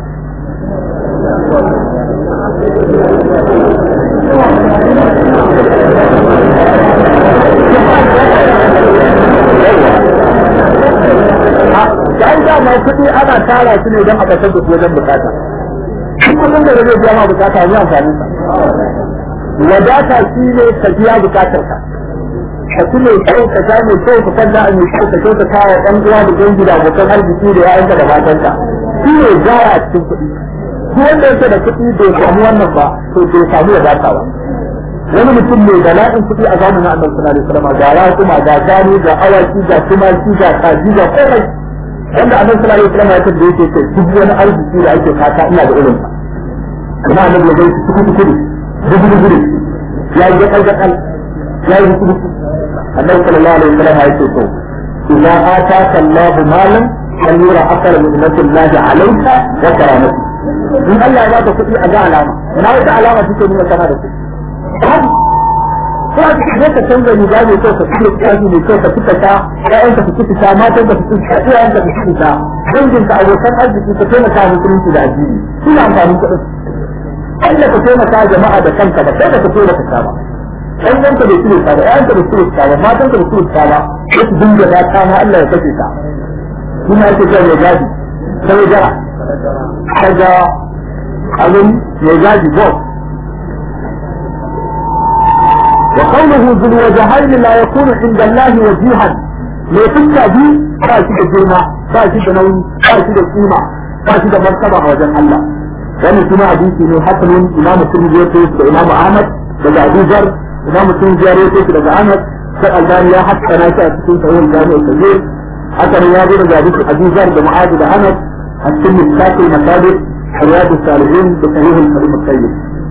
da an dama kuɗi ana tara su ne don a kasar da su wajen bukata. Duk kuɗin da zai biya ma bukata ne amfanin sa. wadata shi ne ka biya bukatar ka ka ci mai kyau ka sha mai kyau ka kalla a mai kyau ka kyau ka kawo ɗan uwa da dangi da abokan arziki da ya'yanka da matanka shi ne gaya a cikin kuɗi duk wanda yake da kuɗi bai samu wannan ba to bai samu wadata ba wani mutum mai bala'in kuɗi a zamanin annabi sallallahu alaihi wasallam ga rakuma ga gani ga awaki ga tumaki ga kaji ga komai wanda annabi sallallahu alaihi wasallam ya tabbata yake ce duk wani arziki da ake fata ina da irin sa amma annabi ya gaishe kuɗi kuɗi gudu ya yi jakal jakal ya yi gudu annabi sallallahu alaihi wasallam ya ce to idza ataka Allahu malan an yura akara min ni'matillahi alayka wa karamati in Allah ya baka kuɗi a ga alama na wata alama take nuna kana da kuɗi ko a cikin zai ka canza riga mai kyau ka fiye tsari mai kyau ka fita ta ƴaƴanka su fita ta matan ka su fita ta iyayenka su fita ta danginka abokan arziki ka taimaka musulunci da addini shi ne amfanin kuɗin Allah ka taimaka jama'a da kanka ba sai da ka taimaka ka ba ɗan yanka da shirya ba ƴaƴanka da shirya ba matan ka da shirya ba sai su dinga da kana Allah ya kashe ka shi ma yake cewa ya gadi sai jara kaga abin ya gadi boss وقوله ذو الوجهين لا يكون عند الله وجيها mai fuska biyu ba shi da girma ba shi da nauyi ba shi da kima ba shi da martaba a wajen Allah wannan kuma hadisi ne hasanun imam Tirmidhi ya tayi da imam Ahmad daga Abu Zar imam Tirmidhi ya tayi daga Ahmad sai Albani ya hassana shi a cikin sahih Jami'ul Kabir hakan ya zo daga hadisi Abu Zar da Mu'adh da Ahmad a cikin Mishkat al-Masabih رياض الصالحين بصحيح الكريم الطيب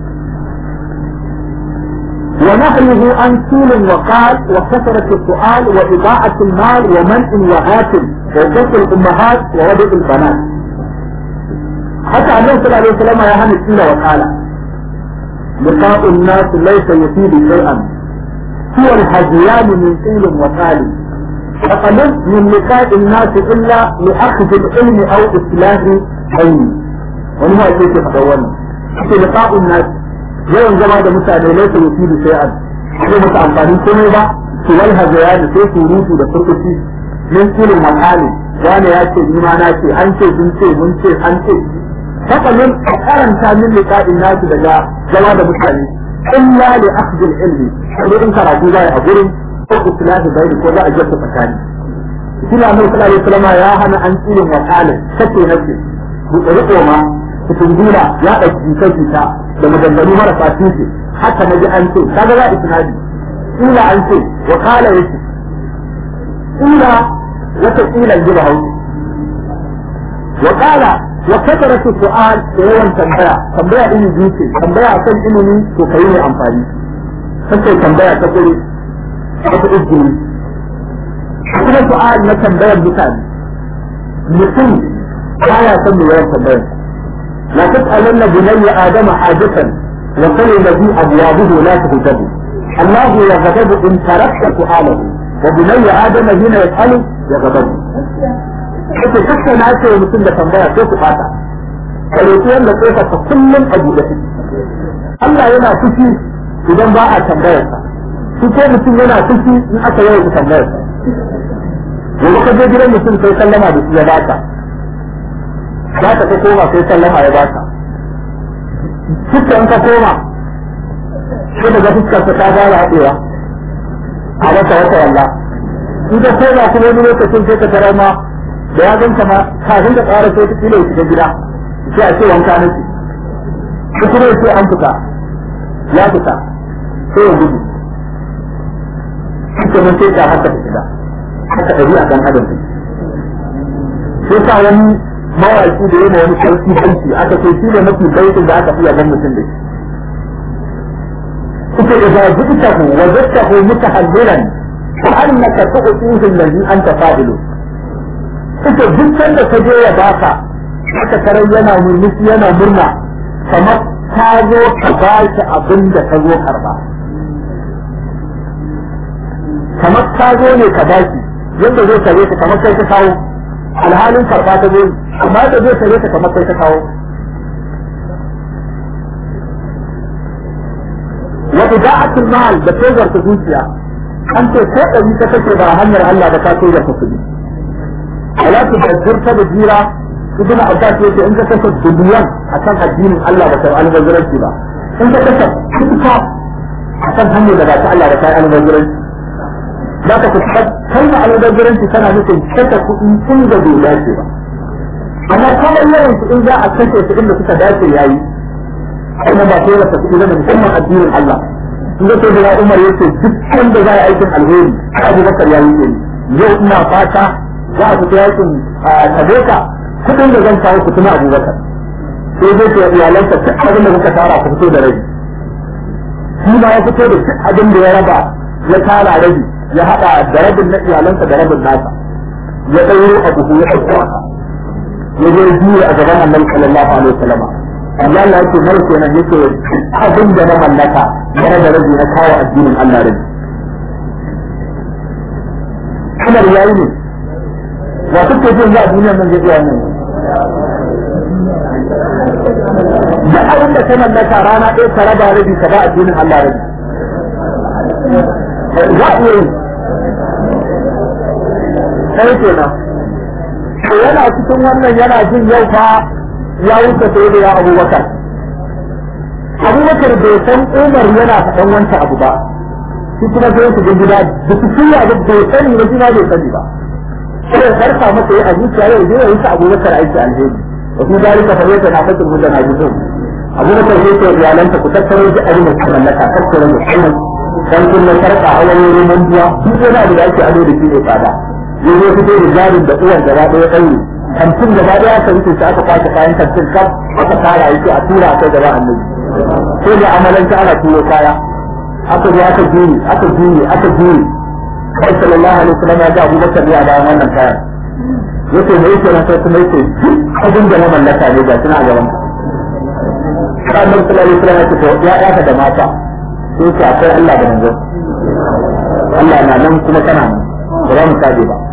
ونهيه عن طول وقال وكثرة السؤال وإضاعة المال ومنع وهات وقص الأمهات ووضع البنات حتى النبي صلى الله عليه وسلم يا هاني طول وقال لقاء الناس ليس يفيد شيئا هو الهديان من طول وقال فقلت من لقاء الناس إلا لأخذ العلم أو إصلاح علمي wani ma yake faɗa wannan ake liqa'un nas yawan zama da mutane ne su yi da shay'an sai musu amfani komai ba su wal hazayani sai su rutu da furkuci min ilmin makali wani ya ce ni ma na ce an ce sun ce mun ce an ce fakalin a karanta min liqa'in nas daga zama da mutane illa li akhdhi ilmi sai in karatu zai a gurin ko islahi bai ko za a jasa tsakani shi na mai sallallahu alaihi wasallam ya hana an ilmin makalin kace nace riko ma kutungula ya ɗauki jita da maganganu marasa tushe haka na ji an ce kaga za isnadi ila an ce wa kala yake ila wata ila ji hausa wa kala wa kasara su su'al da yawan tambaya tambaya ɗin biyu ce tambaya akan ilimi to kai ne amfani kace tambaya ta kure wata izini kuma su'al na tambayar mutane mutum baya son mu yawan tambayar لا تسألن بني آدم حاجة وقل الذي أبوابه لا تهجب الله يغضب إن تركت سؤاله وبني آدم حين يسأل يغضب kace kake na ce mutum da tambaya sai ku fata kaloti wanda kofa ta kullum a buɗe take Allah yana fushi idan ba a tambayar sa shi ko mutum yana fushi in aka yawan tambayar sa yanzu ka je gidan mutum sai sallama da shi ya baka za ka ta koma sai sallama ya baka fuskar ka koma sai daga fuskar ta ta fara haɗewa a wata wata walla in ka koma kuma wani lokacin sai ka tarar ma da ya ganka ma kafin ka tsara sai ta kila shiga gida sai a ce wanka nake ko kuma sai an fita ya fita sai ya gudu shi kuma sai ka haka ta shiga haka ɗabi'a kan adam sai sa wani mawaki da yana wani sarki banki aka ce shi ne mafi baitin da aka fi yaban mutum da shi suka da zazzuta ku wajadta ku mutahallilan fa annaka tu'tihi allazi anta fa'ilu suka dukkan da ka je ya baka aka tarar yana murmushi yana murna kamar ka zo ka ba shi abin da ka zo karba kamar ka zo ne ka ba shi yadda zai kare ka kamar kai ka kawo alhalin karba ta zo amma da zai kare ka kamar kai ka kawo wa ida'atul mal da tozar ta zuciya an ce ko ɗari ka kake ba hanyar Allah ba ka tozar ta kuɗi ala tu bajjir ta da jira ibn abbas yace in ka kasa dubiyan akan addinin Allah ba kai albazuranci ba in ka kasa kuka akan hanyar da ba ta Allah ba kai albazuranci za ka kusa kalma albazuranci tana nufin kasa kuɗi tun da bai dace ba amma kawai yawan su in za a kashe su inda suka dace yayi kuma ba sai wata kuɗi zama musamman addinin Allah in ga sai da Umar yace duk wanda za a aikin alheri Abu Bakar ya yi yau ina fata za a fita yakin Tabeka kuɗin da zan kawo ku tuna Abu Bakar sai zai ce iyalansa duk abin da kuka tara ku fito da rabi shi ma ya fito da duk abin da ya raba ya tara rabi ya haɗa da rabin na iyalansa da rabin nasa ya ɗauro a buhu ya ɗauko ya zo juya a gaban annabi sallallahu alaihi wasallam amma Allah yake mai kenan yake abin da na mallaka na da rabi na kawo addinin Allah rabi kamar yayi ne wa kuke jin za a duniyar nan zai iya nan da abin da ka mallaka rana ɗaya ka raba rabi ka ba addinin Allah rabi za a iya yi sai kenan to yana cikin wannan yana jin yau fa ya wuce sai da ya abubakar abubakar bai san umar yana faɗan wancan abu ba shi kuma sai su gida da su shirya da bai sani ba shi ma bai sani ba sai ya farka masa ya azuciya yau zai yi sa abubakar aiki alheri wa fi dalika fa yata na fatin mutana juzun abubakar sai ce iyalanta ku tattaro da abin da ku mallaka tattaro da kuma dan kun na sarka a wani rumun biya duk wani abu da ake ado da shi ne tsada yanzu fito da jarin da uwan gaba ɗaya ɗaure kantin gaba ɗaya aka rufe shi aka kwace kayan kantin kaf aka tara yake a tura kai gaba annabi sai da amalanci ana turo kaya aka zo aka juri aka juri aka juri kai sallallahu alaihi wasallam ya ga Abubakar ya bayan wannan kayan yace me yake nan sai kuma yace abin da na mallaka ne ga tana gaban ka annabi sallallahu alaihi wasallam ya ce ya ya da mata sai ka akwai Allah da manzo Allah na nan kuma kana nan ba za mu kaje ba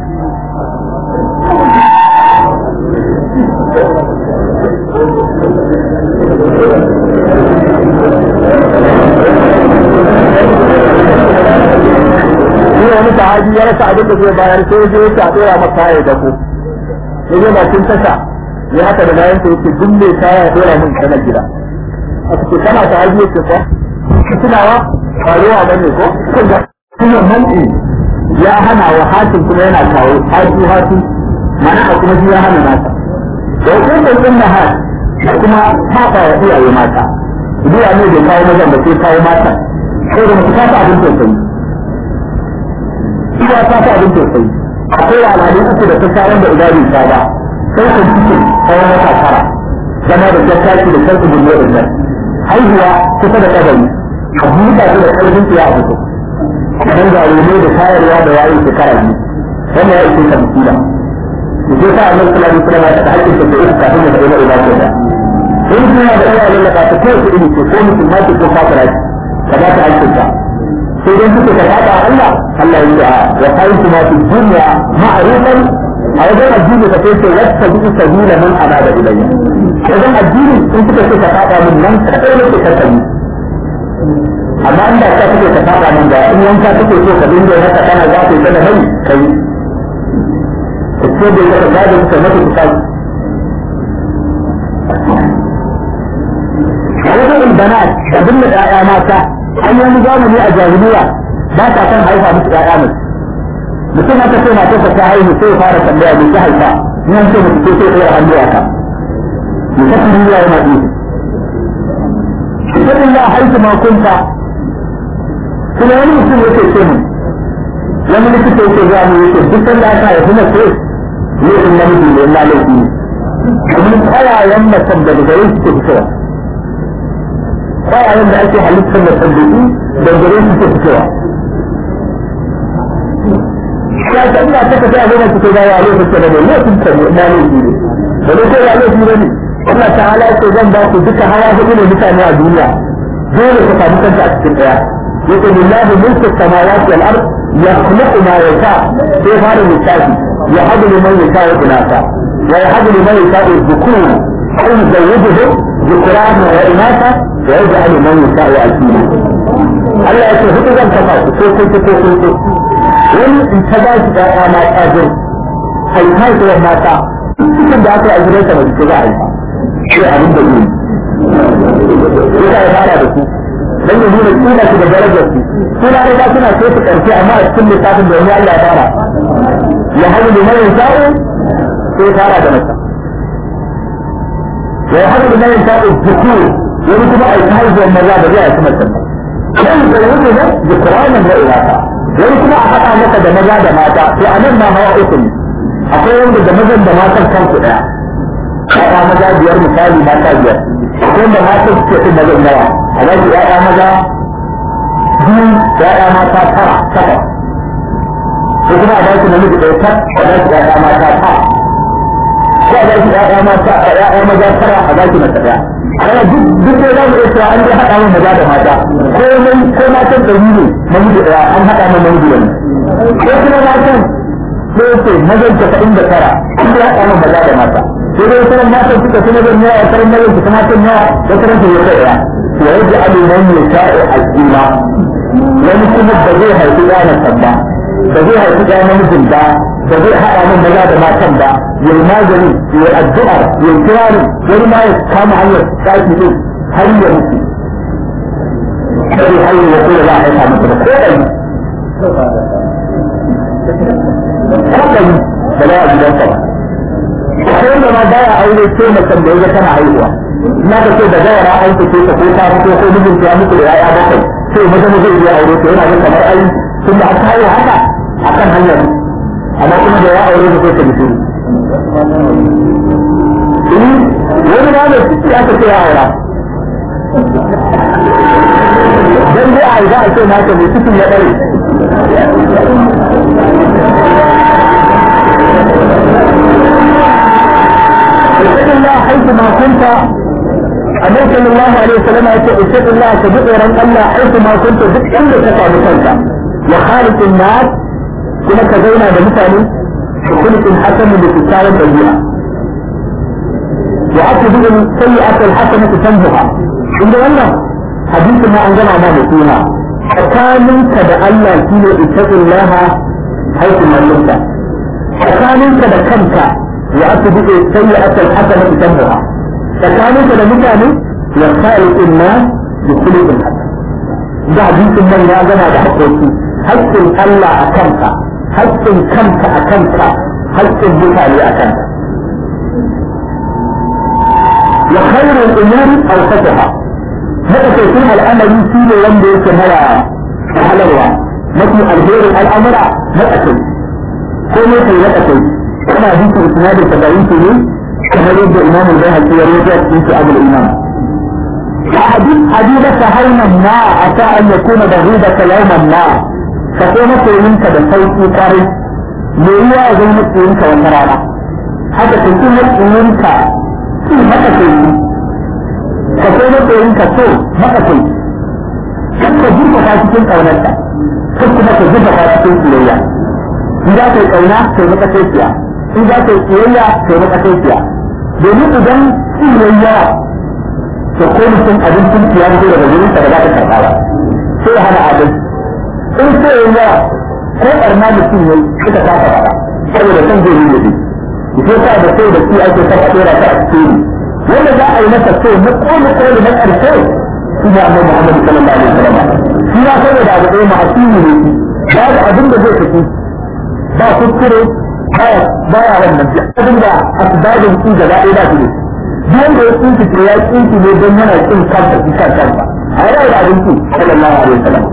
Ni wani sahabi ya rasa abin da zai bayar sai je ya dora maka ya dako. Ya je bakin tasha ya haka da bayan sai yake duk mai kaya ya dora min kana gida. A cikin kana sahabi yake ko? Tunawa ba ruwa bane ko? Kuma kuma man'i ya hana wa hakim kuma yana kawo hatu hatu mana a kuma shi ya hana nasa. Da hukumar ɗin na har da kuma haɓa wa iyaye mata. Zuwa ne bai kawo mazan da sai kawo matan. Sai da mutu kasa abin tausayi. Iya ta ta abin tausayi. Akwai al'adu uku da ta sha wanda ina bai sha ba. Sai ka cikin tsawon wata tara. Zama da jattaki da sarki bullo da nan. Haihuwa kusa da kabari. A buɗa su da ƙarfin su ya fito. Kan jarumai da tayarwa da wayin shekara biyu. Wannan ya ishe ka musila. Ke sa annabi sallallahu alaihi wasallam ya ta hakkin ta uku kafin ya kai na ibada da. In suna da ɗaya lallaka ta kowace iri ce ko musulma ce ko kafira ce. Ka ba ta hakkin ta. sai dai suka ka fada Allah Allah ya ce wa kai kuma fi dunya ma'rufan a wajen addini ka sai ce wata bi sabila man anaba ilayya wajen addini in suka ce ka fada min nan ka kai ne ka tabi amma inda ka kake ka fada min da in wanka kake so ka dinga haka kana za ka yi da mai kai ko da ya ga da ka mata ka wajen ilbanat da binne ƴaƴa mata an yi wani zamani a jahiliya ba ta kan haifa musu ƴaƴa mai mutum haka sai na tafa ta haihu sai fara tambaya mai ta haifa in an ce mutu ko sai ɗora hannu a ka mu ta duniya yana ɗi Ibadin ya haifu ma kunta kuma wani mutum yake ce mu wani likita yake zuwa mu yake duk sanda aka haifi mace ne in namiji ne na laifi ne domin tsayayen macen daga gare su ke fitowa kwayayen da ake halittar da sabbi da gare su ke fitowa. Ya ta ina ta tafiya zama su kai gawa lokacin da mai lokacin ta ne na laifi ne. Da ne kai laifi ne Allah ta hala ce zan ba ku duka hawa hudu ne mutane a duniya. Dole ka samu kanta a cikin ɗaya. Yake lillahi mulku samawati wal ard yakhluqu ma yasha sai fara lissafi ya hadu liman yasha wa inasa wa ya hadu liman yasha dhukur أو يزوجه ذكرانا وإناثا ويجعل من يشاء عزيزا Allah ya ce hudu zan kafa su ko kun ko kun ko wani in ta ba shi ɗaya ma ƙajin haifar da mata cikin da aka yi a gidan sa mace za a haifa sai abin da ne ya ya fara da su dan ya nuna kila su da darajar su suna da ba suna so su karfi amma a cikin lissafin da wani Allah ya fara ya hadu da mai sa'o sai fara da mata ويحب ما ينفع الذكور ويجب أن يتحيز المرأة بجاء كما تسمى كان يتوجه ذكرانا وإناثا ويجب أن أحط عنك دمجا دماتا وأمام ما هو إثم أقول يوم دمجا دماتا كم كده أنا مجا بيار مثالي ما تاجر أقول دماتا كيف مجا نوا أنا يا مجا دين يا ماتا ترى ترى ويجب أن أحط نمجا دماتا يا ماتا ترى ko a baki ƴaƴa mata a ƴaƴa maza tara a baki mata ɗaya ana duk duk da za mu iya cewa an dai haɗa mun maza da mata ko mun ko matan ɗari ne namiji ɗaya an haɗa mun namiji wani ko kuma matan ko ce mazan casa'in da tara an dai haɗa mun maza da mata sai dai sauran matan suka fi mazan yawa sauran mazan suka matan yawa da sauran su ya kai ɗaya to ya ji aliman ya sha'o al'umma wani kuma ba zai haifi ɗanan ba ba zai haifi ɗaya namijin ba ba zai haɗa min maza da matan ba ya yi magani ya yi addu'a ya yi kirarin wani ma ya kama hanyar ɗaki ɗin har ya mutu sai har ya kula za a haifa masa da ko ɗari ko ɗari da za a gidansa ba ko wanda ma baya aure sai macen da ya tana haihuwa na ka ce da gawara an fice ta ko ta fito ko mijinta ya mutu da ya'ya bakwai sai maza maza ya aure ta yana yin kamar ai tun da aka haihu haka akan hanyar amma kuma da ya aure da sai ka mutu wani ma da ciki aka ce ya aura dan dai a za a ce naka mai cikin ya dare اتق الله حيث ما كنت النبي صلى الله عليه وسلم يقول اتق الله تدق ورن الله حيث ما كنت duk inda ka samu kanka وخالق الناس kuma ka zauna da mutane da kulkin hasanin da kyakkyawan ɗabi'a wa aka buga sayyi'atul hasanatu tanzuha inda wannan hadisin ma an gama ma da suna tsakaninka da Allah shine ittaqillaha haythu ma kunta tsakaninka da kanka wa aka buga sayyi'atul hasanatu tanzuha tsakaninka da mutane ya khaliqun nas bi khuluqin hasan da hadisin nan ya gama da haƙoƙi haƙƙin Allah a kanka haƙƙin kanka a kanka haƙƙin mutane a kanka wa khairul umuri awsatuha haka sai kun al'amari shi ne wanda yake mara halarwa mafi alherin al'amura na ƙasai ko ne kai na ƙasai kana hadisin isnadin tabayin ne kamar yadda imam al-bayhaqi ya rawaita cikin abul imam حديث حبيبك هونا ما عسى أن يكون بغيضك يوما ما فقوم منك بصوت قريب ليوا زي مسلمك وترانا حتى تكون مسلمك في مكتب فقوم منك تو مكتب كنت جيبك فاتكين قونتا كنت مكتب جيبك فاتكين سليا إذا كنت قونا في مكتب إذا كنت سليا في مكتب domin idan siyayya to ko mutum abincin ya fito daga gurin da za ta karɓa ba sai ya hana abin in sai ya yawa ko ɓarna mutum ya suka kafa ba saboda kan zai yi ne ko sa da sai da shi ake kafa ɗora ta a cikin wanda za a yi masa so na kone kone na ƙarshe shi ne annabi Muhammad sallallahu alaihi wasallam shi ya saboda abu ɗaya ma'asimi ne babu abin da zai tafi ba kuskure baya wannan abin da asbabin su gaba ɗaya ba su ne duk da ya tsinci to ya tsinci ne don yana kin kansa shi kan kansa a yana da abinci sallallahu alaihi wasallam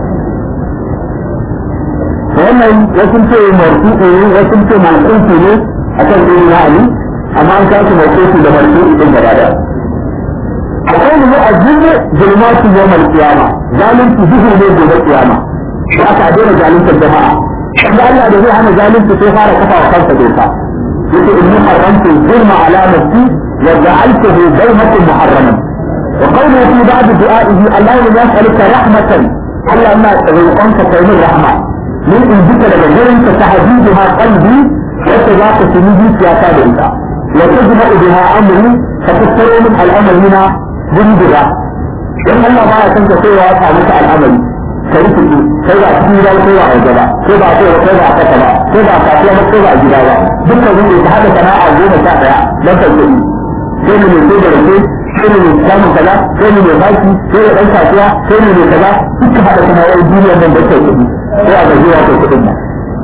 wannan wasu ce marfu'i ne wasu ce marfu'i ne a kan ɗin na ali amma an kasu marfu'i da marfu'i ɗin gaba da akwai mu a zuwa zulmatu yawmal qiyama zalunci duhu ne gobe qiyama ba ka daina zaluntar jama'a wanda Allah da zai hana zalunci sai fara kafa wa kansa doka yake inni haramtu zulma ala nafsi وجعلته بينكم محرما وقوله في بعض دعائه اللهم يسألك رحمة ألا ما روقنك كريم الرحمة من عندك لجرم تحديدها قلبي وتذاق سنيدي سياسة بإنت وتجمع بها أمري فتذكر من الأمر هنا جنبها إن الله ما يكنت سوى أسألك الأمر كيف sai ba cikin gida ko ba a gaba ko ba ko ko ba kasa ba ko ba kasuwa ba ko ba gida ba dukkan wanda ta hada sana'a goma sha daya don kai kuɗi sai mu ne da rake sai mu ne samun kaza sai mu ne baki sai da ɗan kasuwa sai mu ne kaza duka haɗa sana'o'in duniya nan da kai kuɗi sai a gajiya kai kuɗin nan.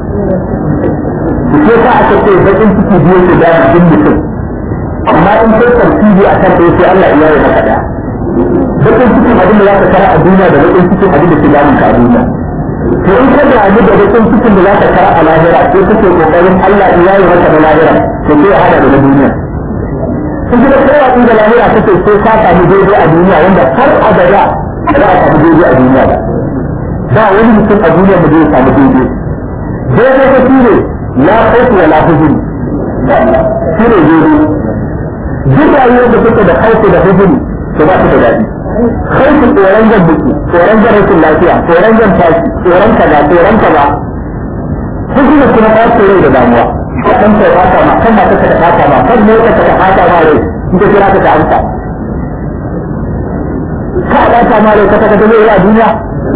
Ke sa aka ce baƙin ciki biyu ke da jikin mutum amma in kai tartibi a kan ɗaya sai Allah ya yi maka ɗaya. Baƙin cikin abin da za ka kara a duniya da baƙin cikin abin da ke damun ka a duniya. To in ka damu da baƙin cikin da za ka kara a lahira sai kake ƙoƙarin Allah ya yi maka na lahira to sai ya haɗa da na duniya. in kuma kowa inda lahira take sai ka samu daidai a duniya wanda har abada za a samu daidai a duniya ba ba wani mutum a duniya da zai samu daidai daidai ta shi ne la khawfu wa la huzun shi ne daidai duk rayuwar da take da khawfu da huzun to ba ta da daɗi khawfu tsoron jan biki tsoron jan rashin lafiya tsoron jan tashi tsoron kaza tsoron kaza huzun kuma ta tsoro da damuwa kan ta fata ma kan mata ta fata ma kan mota ta fata ma rai in ka kira ta ta amsa ka fata ma rai ka ta ta zai a duniya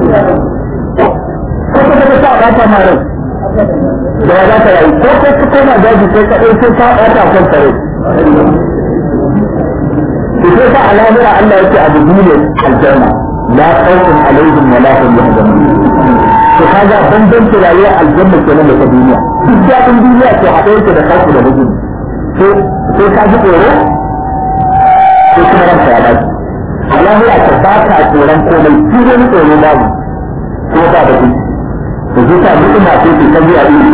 ko ka ta ta fata ma rai da ya za ta rayu ko ka ta koma daji sai ka ɗauke ka fata kan ta rai ki sai ka alamira Allah yake abu biyu ne aljanna la khawfun alaihim wa la hum yahzanun to kaga bambanci rayuwar aljanna kenan da ta duniya duk daɗin duniya to haɗe yake da kasu da bugu to sai ka ji tsoro sai kuma ranka ya dace alahira ta ba ka tsoron komai shi wani tsoro babu ko ba da kuɗi to zai sa duk ina sai ta biya iri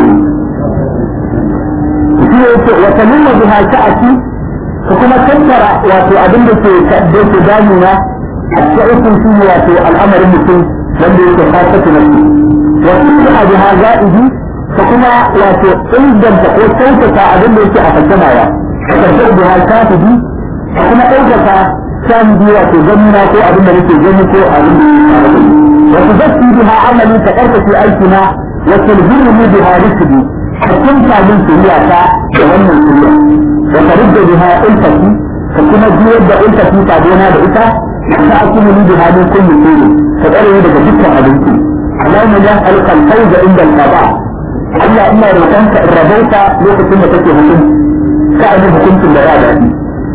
shi ne yake wata nuna biha sha'aki ka kuma tattara wato abin da ke da ke damuna a cikin shi wato al'amarin mutum wanda yake fasata na shi wasu abu ha za'idi ka kuma wato inganta ko kyautata abin da yake a fassamawa ka karɓar da ha shafidi ka kuma ɗaukaka shahidi wato ganina ko abin da nake gani ko abin da yake wasu zafi biha amali ka ƙarfafa aikina وتلهمني بها رشدي فكنت من سريعك ومن سريع وترد بها ألفتي فكما جيد ألفتي تعبينا بإتا فأكون لي بها من كل شيء فقالوا لك ذكر أبنتي اللهم يسألك الفوز عند القضاء Allah ina roƙonka in rabauta lokacin da kake hukunci ka amin hukuncin da ya daɗi.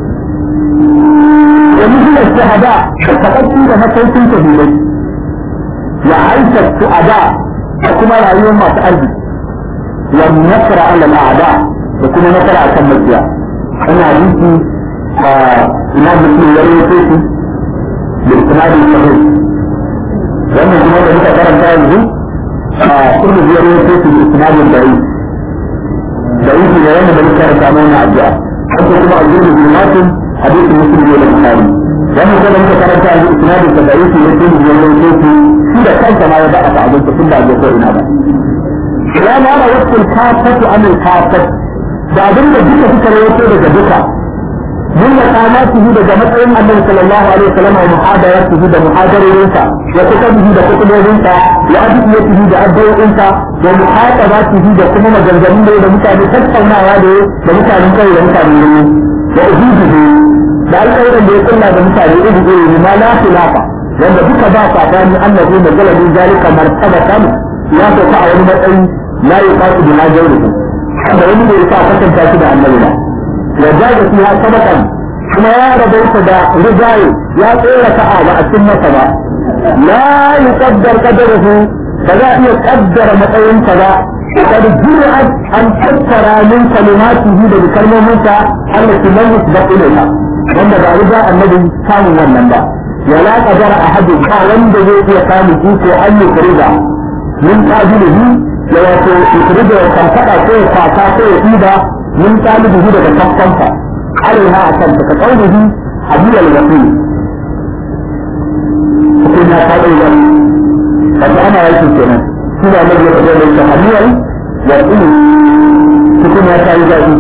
Wani zuwa shahada da taɓaɓɓi da masaukin shahidai ya aisha su'ada da kuma rayuwar masu arziki wa nasara ala al'ada da kuma nasara akan makiya. Ana hadisi a ina mutum ya rawaito shi da isnadin sahih. Wannan kuma da muka karanta yanzu كل زيارة في الإسناد الضعيف ضعيف لأن بني كان تعملنا أجزاء حتى كما أجزاء الظلمات حديث مسلم إلى البخاري لأنه كان أنت كانت عن الإسناد الضعيف يكون زيارة في إذا كانت ما يبقى تعبد ثم أجزاء هذا لا نرى وقت الكافة عن الكافة بعدين جيت فكرة يوتي لك من مقاماته ده matsayin annabi sallallahu alaihi wasallam wa muhadaratihi da muhadarorinsa wa kutubihi da kutubobinsa wa adiyatihi da addu'o'insa wa muhatabatihi da kuma maganganun da da mutane tattaunawa da da mutanen kai da mutanen gari wa ujubihi da alƙawarin da ya kulla da mutane iri iri ma la khilafa wanda duka ba sabani annabi da galabi zalika martabatan ya sauka a wani matsayi la yuqatu bi najawrihi da wani ne ya sa kasanta shi da annabi ba وجاز فيها سبقا كما يا ربيت دا رجاي يا طير كعابة السنة سبا لا يقدر قدره فلا يقدر مطعم كذا قد جرأت أن تذكر من كلماته بكلمة التي لم يسبق إليها wanda ba riga annabi samun wannan ba wala qadara ahadu ba wanda zai iya samun iko an yi kuriga min qabilihi ya wato kuriga ya karkada ko ya kwata ko ya ida من طالبه daga tafkansa alaiha a kanta ka kaulihi hadiyar rasul sai na ta ɗaya wata ana yaki kenan shi da mai ya kaɗa da hadiyar rasul cikin ya ta yi zaɓi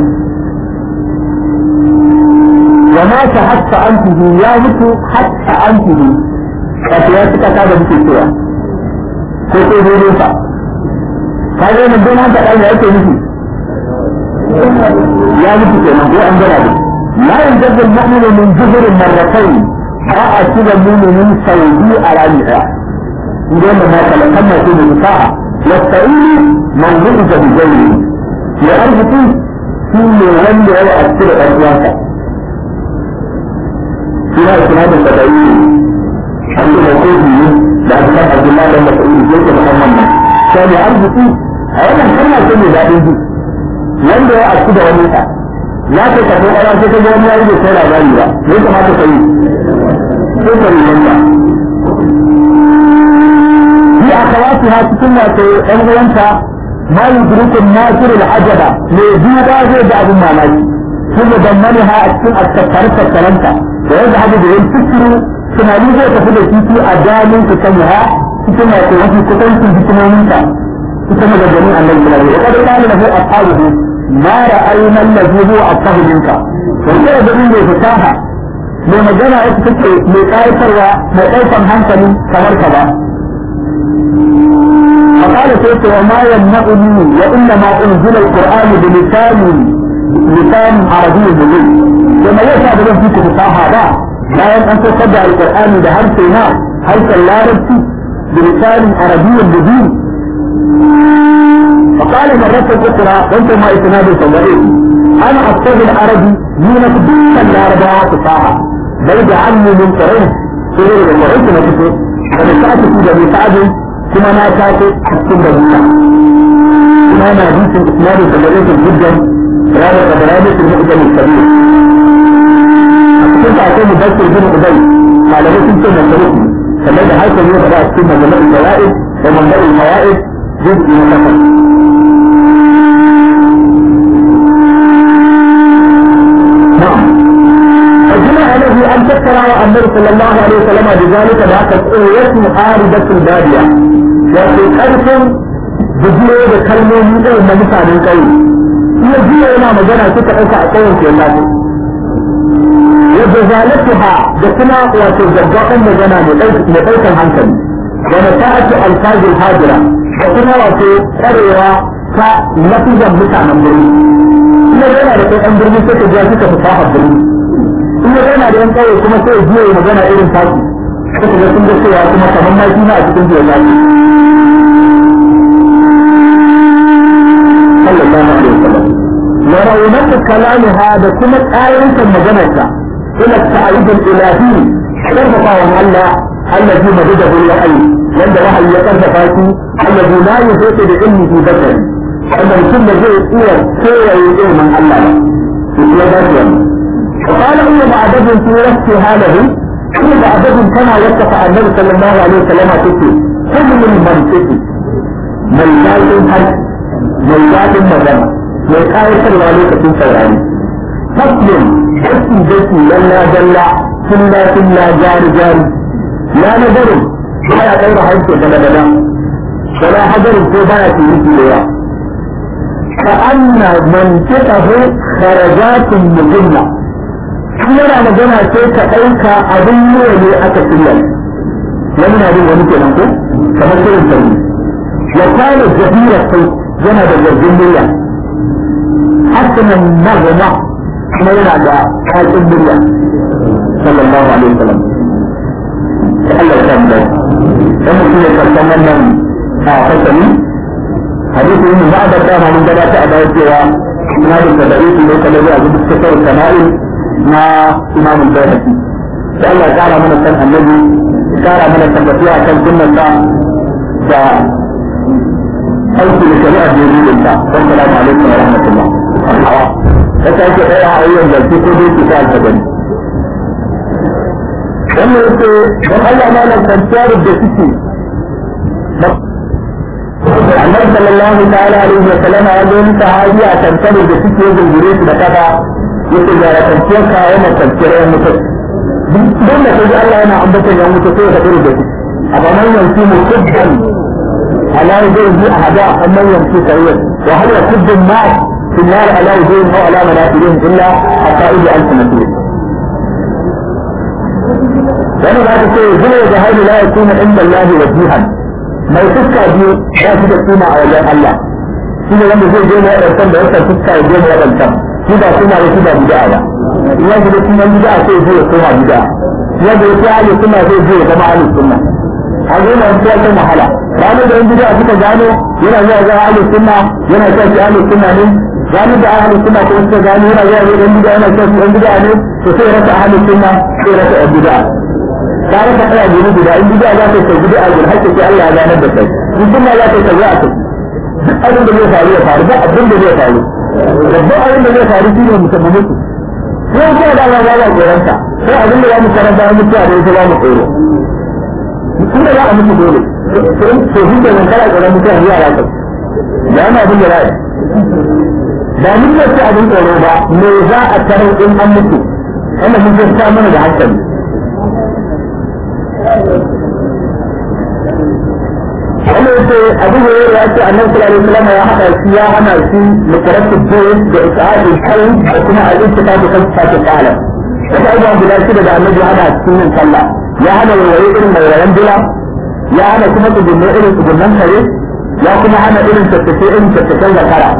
wa ma ta hatta an tuhu ya mutu hatta an tuhu wato ya cika ta da muke cewa ko sai dai sa ka ga mun don haka ɗan yake nufi يا مجد الموضوع عندنا دي لا ينجز المؤمن من جزر مرتين راى كده المؤمن سودي على النساء يقول ما تلقنا في النساء والسعيد من غرز بجوله لأرض في يولي هو أكثر أسواقا فيها إسناد التدعيم عند موقوف منه بعد كان عبد الله بن مسعود ليس محمد كان أرض فيه أولا كان يكون ذاتي wanda ya aski da wani ta ya ce ka kai ƙara sai ka ga wani ya rage sai labari ba me ya kamata ka yi sai ka yi wanda bi a kawatu ha cikin wato ɗan uwanta ma yudrikun nasir al-ajaba me duba zai ga abin mamaki kuma dammani ha a cikin askatare tattaranta da yadda haka da yin fikiru tunani zai tafi da titi a dalin su kan ha cikin wato wasu kusancin hikimominta ita maganganun annabi sallallahu alaihi wasallam wa qad qala lahu ashabuhu ما رأينا الذي هو أفضل منك وكذا بدون ذي فتاحة mai magana ya take mai ƙayatarwa mai ɗaukan hankali kamar ka ba. فقال سيدي وما يمنعني وإنما أنزل القرآن بلسان لسان عربي مبين كما يسعى بدون فيك فصاحة با لا أن تصدع القرآن بهر سيناء حيث لا ربتي بلسان عربي مبين فقال مرة أخرى وانت ما إسناد صدرين أنا أبتغي العربي من كل الأربعة فصاحة بل جعلني من قرين سورة وقرين ما تفوت ونسأت في جميع سعد كما ما كانت حسن جميع كما أنا حديث إسناد صدرين جدا هذا قدراني في المقدم الكبير كنت أقول مبشر بن أبي قال له كنت من كما إذا هيك اليوم بدأت كلمة جميع الفوائد ومنبع الفوائد جزء من النفس أن تذكر النبي صلى الله عليه وسلم بذلك ذاك اسم عارضة البادية wato ƙarfin bujiyo da kalmomi irin na mutanen ƙauye iya jiya yana magana suka ɗauka a ƙauyen ke lafi yadda zalatu ha da kuma wato gaggaɓan magana mai ɗaukan hankali da nasa'atu alfazil hajira da kuma wato tsarewa ta lafizan mutanen birni kuma yana da kai ɗan birni sai ka ji suka fasaha birni in ya yana da yan kawai kuma sai ya biyo magana irin taki suka ga sun ga cewa kuma kamar ma shi na a cikin biyan yaki sallallahu alaihi wasallam wa raunatu kalamiha da kuma tsayin maganarsa ila ta'arif al-ilahi karfafawan Allah الذي مدده الوحي عند وحي يقرب فاتي الذي لا يحيط بعلمه بشر أن كل شيء هو سوى يقول من الله في سيادة وقال أن بعدد في وقتها له أن بعدد كما وصف النبي صلى الله عليه وسلم تكي كل من منطقي ميزات الحج ميزات المدنة ميزات الوالي في سوراني فصل جسي جسي لنا جلا كلا كلا جار جار لا نظر ولا غير حيث بلدنا ولا حجر كوباية في مثل كأن منطقه خرجات مهمة yana magana sai ka ɗauka abin yiwa ne aka shirya wani na jin wani kenan ko kamar shirin sauri ya kwana jahira sai yana da zargin murya hasinan magana kuma yana da kakin murya sallallahu alaihi wasallam Allah ya samu dai dan mutum ya karɓar wannan a fasali hadisi ne ba da dama mun gabata a bayan cewa ina da tadarisu ne kada zai abu da suka kama'il na Imam al-Bayhaqi da Allah ya kara mana san annabi ya kara mana tabbatiya kan sunnarsa da aiki da shari'a da yi da ta assalamu alaikum wa rahmatullah ta sake ɗaya a yau da ko dai ki ta alfadari wannan yake don Allah ma nan kwanciyar da suke annabi sallallahu ta'ala alaihi wa sallam ya zo ni sahabi a tantar da suke zungure su da kafa yake ga da kwanciyar ka yana kwanciyar yan mutum don da kaji Allah yana ambatan yan mutum sai ka tsere da su amma man yanzu mu kubban ala yadayhi bi ahada amman yanzu kawai wa hal yakubbu ma في النار على وجوههم او على مناخرهم الا حقائد السنتين wani za ta ce zuwa da haihu la yakuna inda Allah wajihan mai fuska biyu ba shi da suna a wajen Allah shi ne wanda zai je na wadancan da wata fuska ya je na wadancan shi ba suna da shi ba bid'a ba ya ji da sunan bid'a sai zai ya koma bid'a ya da yake ahli sunna zai je ya zama ahli sunna a zo na wata wata mahala ranar da yan bid'a suka gano yana zuwa ga ahli sunna yana cewa shi ahli sunna ne gani da ahli sunna ko suka gano yana zuwa ga yan bid'a yana cewa shi yan bid'a ne to sai rasa ahli sunna sai rasa yan bid'a ka rasa tsaya guri guda in bid'a za ta kai bid'a guri hakki sai Allah ya ganar da kai in sunna za ta kai za ta duk abin da zai faru ya faru ba abin da zai faru babban abin da zai faru shine musamman mutu ko ko da Allah ya ba koranta sai abin da ya mu karanta ya mutu a da yake ba mu tsoro kun da za a mutu dole to shi da kana tsoron mutu a zuwa ya kai da ana abin da ra'ayi ba mun ce abin tsoro ba me za a tarar in an mutu wannan mun ta mana da hankali wannan yace abu ne ya ce annabi sallallahu alaihi wasallam ya hada shi ya hana shi mukarratu dole da isa'adul kai da kuma al-ittifaq kan fatu qalam wata abubuwan guda shida da annabi hana cikin yin sallah ya hana waye irin mai wayan dila ya hana kuma tsugunne irin tsugunnan kare ya kuma hana irin tattace irin tattacen zakara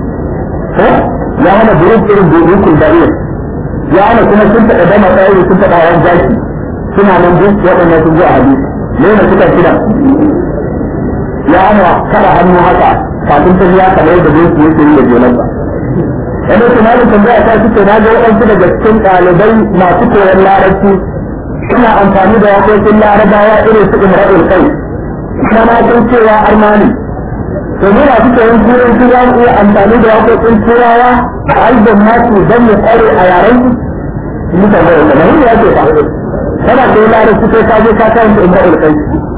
ya hana buruk irin burukul dariya ya hana kuma sun taɓa dama tsaye sun taɓa hawan zaki suna nan duk waɗanda sun zo a hadisi ne na suka kira ya hana kada hannu haka kafin ta ya kamar da zai su yake yi da jelansa wani tunanin tambaya ta suke na ga waɗansu daga cikin ɗalibai masu koyon larabci suna amfani da waƙoƙin larabawa irin su imra'ul kai kuma na san cewa armani to mu na suka yin turai su za mu iya amfani da waƙoƙin turawa a albin nasu don mu ƙware a yaren su mutane da kamar ya ce fa kana da larabci sai ka je ka karanta imra'ul kai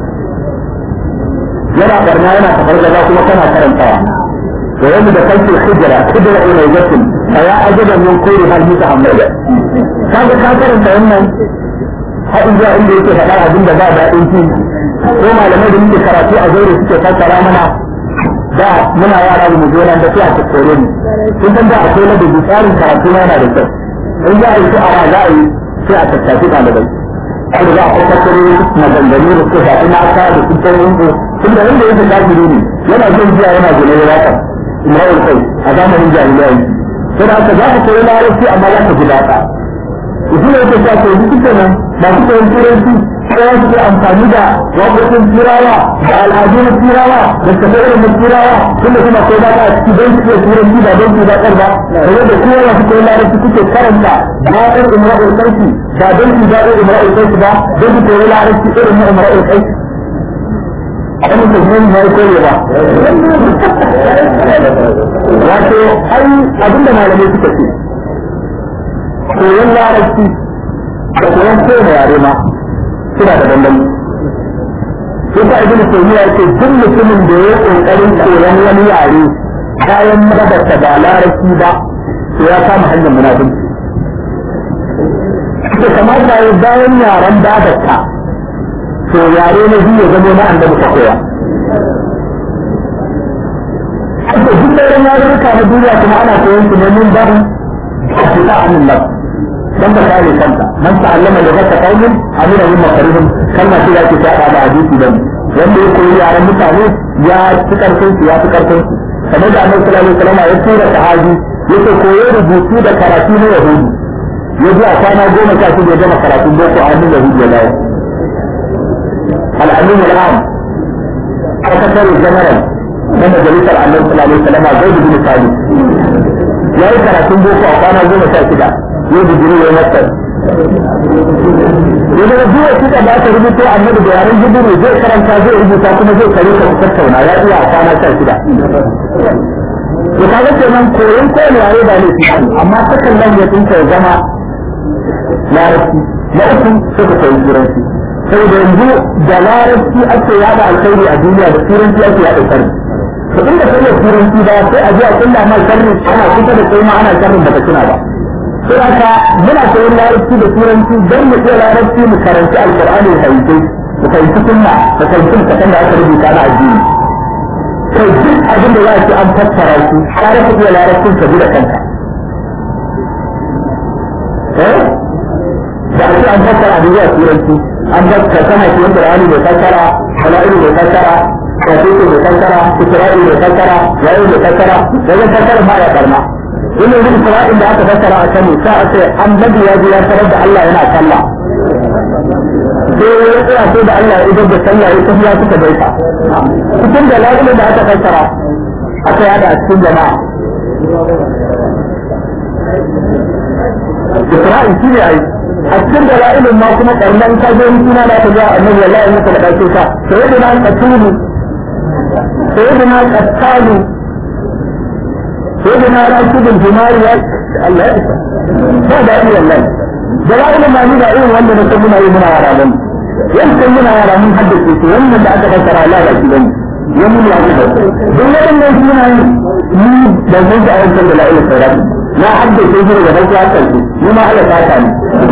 yana barna yana kafar gaba kuma kana karantawa to yanzu da kanki hijira hijira ila yakin fa ya ajaban min kulli hal mutahammala kaga ka karanta wannan har zuwa inda yake faɗa abin da ba daɗin ci ko malamai da muke karatu a zaure suke fassara mana da muna yara mu je nan da sai a tattore mu kun san da akwai na da tsarin karatu yana da kyau in za a yi su'ara za a yi sai a tattafi ɗalibai har za a kwakwatare maganganu da suka shafi mata da su kan yanko tunda wanda yake kafiri ne yana jin jiya yana gune da waka imra'ul kai a zamanin jahiliya sai da aka za ka koyi larabci amma za ka ji daɗa shi ne yake sa koyi duk nan masu koyon turanci sai su ke amfani da waƙoƙin turawa da al'adu na turawa da tafiyarin na turawa tunda suna koyi daɗa a ciki don su iya turanci ba don su daɗar ba sai da kowa masu koyi larabci suke karanta daɗar imra'ul kai ba don su daɗar imra'ul kai ba don su koyi larabci irin na imra'ul kai wani mutum ya yi kore ba wato ai abinda malamai suka ce koyon larabci da koyon kowane yare ma suna da bambanci yasa ibn taymiya yake duk mutumin da ya kokarin koyon wani yare bayan madabarta ba larabci ba to ya kama hanyar munafinci ke kamata ya bayan yaren babarta to yare na biyu ya zama na annabi ka koya Ake duk sauran yarurruka na duniya kuma ana koyon su ne min babu a fita a nan dan ba kare kanta man ta'allama da zaka qaumin amina min makarihim kalma ce yake ta da hadisi dan wanda ya koyi yaran mutane ya fi karfin su ya fi karfin su kamar da annabi sallallahu alaihi wasallam ya tura sahabi yake koyo rubutu da karatu na yahudi ya ji a kwana goma sha shida ya gama karatun boko a hannun yahudi ya dawo الأمين العام سكرتير الجنرال na majalisar annabi sallallahu alaihi wasallam zai bin sali ya yi karatun boko a kwana goma sha shida ya digiri ya masa ya daga duwa shida da aka rubuto annabi da yaren jibiru zai karanta zai rubuta kuma zai kare ka tattauna ya iya a kwana sha shida ya kaga kenan koyon kowane yare ba ne amma sakan nan ya tsinka ya zama larabci na uku suka koyi turanci saboda yanzu da larabci ake yada alkhairi a duniya da turanci ake yada sharri to inda kai turanci ba sai a ji a kulla ma sharri ana kusa da kai ma ana sharrin baka tuna ba sai haka muna koyon larabci da turanci don mu iya larabci mu karanci alqur'ani da hadisi mu fahimci sunna mu fahimci kasan da aka rubuta na addini kai duk abin da za a ci an fassara shi kare ka iya larabcin ka bi da kanka eh da ake an fassara abin zuwa turanci an ba ka kana shi wanda rani mai fassara hala'ilu mai fassara kafin mai fassara isra'i mai fassara yayin mai fassara wajen fassara ma ya karma ina yin isra'in da aka fassara a kanu sa a ce annabi ya ji ya tarar da Allah yana sallah sai ya tsaya sai da Allah ya idar da sallah ya tafiya suka gaisa cikin da lafiya da aka fassara aka yada a cikin jama'a Isra'il shi ne ai a cikin da la'ilin ma kuma karnan ka zo suna da ta ga annabi wallahi muka da dace ka sai da nan katulu sai da nan kattalu sai da nan rashidul jumari ya Allah ya isa ba da iya wallahi da la'ilin ma ni da irin wanda na san muna yi muna yara bane yankan muna yara mun haddace su wannan da aka fassara Allah ya ci bane ya mun ya ci don wadannan suna yi ni da mun da ayyukan da la'ilin sauran na haddace shi daga farko har ƙarshe ni ma Allah ta ta ni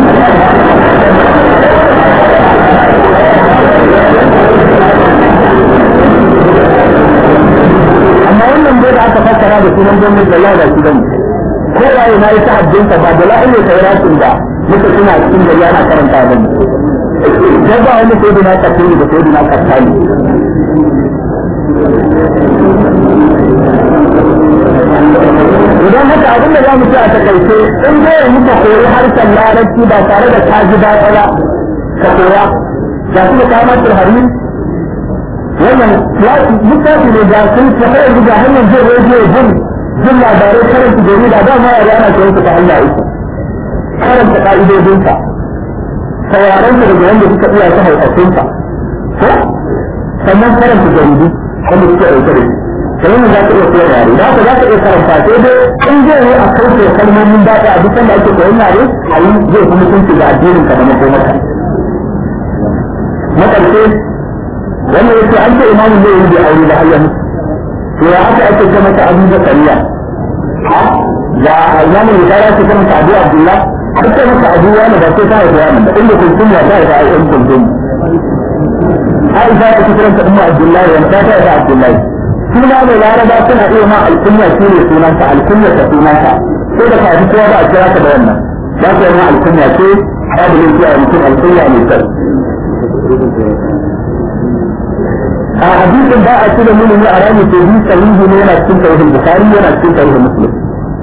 amma wannan bai da aka fassara da sunan gwamnati da Allah da shi bane ko waye na yi ta haddinsa ba da la'ile ta yi rasin da muka suna cikin da yana karanta bane ko ba wani sai da na kafin da sai da na kafani idan haka abin da za mu ci a takaice in zai muka koyi harshen larabci ba tare da ka ji daɗa ba ka koya ga su da kamar turhari wannan littafi ne ga sun tafi yanzu ga hanyar jin rediyo jin jin labarai karanta jarida da ma yare ana koyon su ta hanya uku karanta ka'idodinsa sauraron su daga wanda suka iya ta haifafinsa ko sannan karanta jaridu wanda suke ɗauke da shi sai mu za ka iya koyar yare za ka za ka iya karanta sai dai in zai yi a kauce kalmomin daɗi a duk da ake koyon yare a yi zai fi mutunci ga addinin ka da makomata na ƙarshe wannan yake an ce imamu zai yi da aure da hayyan to ya aka ake ce mata abu da kariya ha ya imamu da kariya ce mata abu abdullah har ce mata abu wani ba sai ta haifa wani da inda kuntum ya ta haifa ayyan kuntum Aisha ta kiranta umma Abdullahi wanda ta haifa Abdullahi suna mai laraba suna iya ma alkunya shi ne sunanta alkunya ta sunanta sai da kaji kowa ba a kira ka da wannan za ka yi ma alkunya ce babu ne zuwa mutum alƙunya mai kyau a hadisin ba a cire mini a ranar ke bi sahihi ne yana cikin tarihin bukari yana cikin tarihin muslim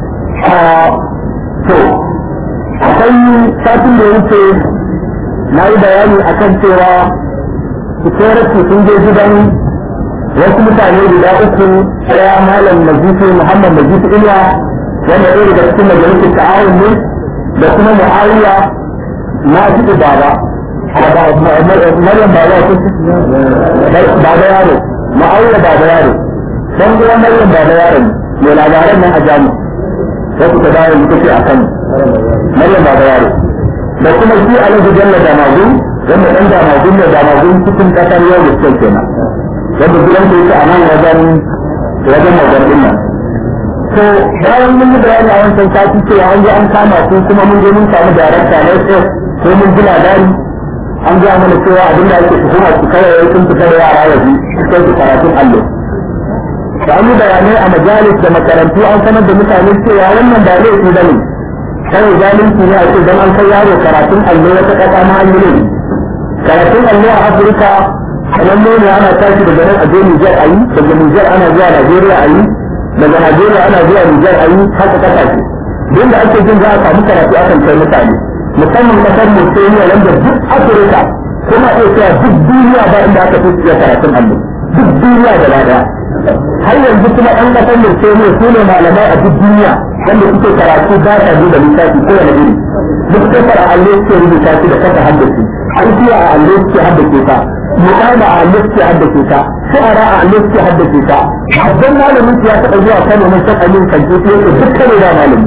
to akwai satin da wuce na yi bayani akan cewa security sun je gidan wasu mutane guda uku ɗaya malam majisu muhammad majisu ilya wanda ɗaya daga cikin majalisar ta'awun ne da kuma mu'awiya na fi baba maryam baba ko baba yaro mu'awiya baba yaro dan uwan maryam baba yaro mai labaran nan a jami'a wasu ta dawo mutu ce a kan maryam baba yaro da kuma shi alhaji jalla da magun wanda dan da magun ne da magun cikin kasar yau da suke kenan wanda gidan da yake a nan wajen wajen wajen din nan to bayan mun yi bayani a wancan sati cewa an ji an kama su kuma mun je mun samu darakta na SS ko mun ji labari an ga mana cewa abin da ake tuhuma su kawai sun fita da yara waje sai su karatun allo da an yi bayanai a majalis da makarantu an sanar da mutane cewa wannan ba laifi ba ne kawai zalunci ne a ce don an kai yaro karatun allo wata ƙasa ma an yi laifi karatun allo a afirka kamar ne ana tashi daga nan a je nijar a yi daga nijar ana zuwa najeriya a yi daga najeriya ana zuwa nijar a yi haka ƙasashe duk da ake jin za a samu karatu akan kai mutane musamman ƙasar mauritania wanda duk afirka kuma iya cewa duk duniya ba inda aka fi iya karatun allo duk duniya gaba daya har yanzu kuma ɗan ƙasar mauritania su ne malamai a duk duniya wanda suke karatu ba ta da lissafi ko wani iri duk kasar a allo suke rubuta shi da kasa haddace alfiya a allo suke haddace ta muqama a allo suke haddace ta shu'ara a allo suke haddace ta babban malamin ya taɓa zuwa kano mai san amin kan ce yake duk kano da malami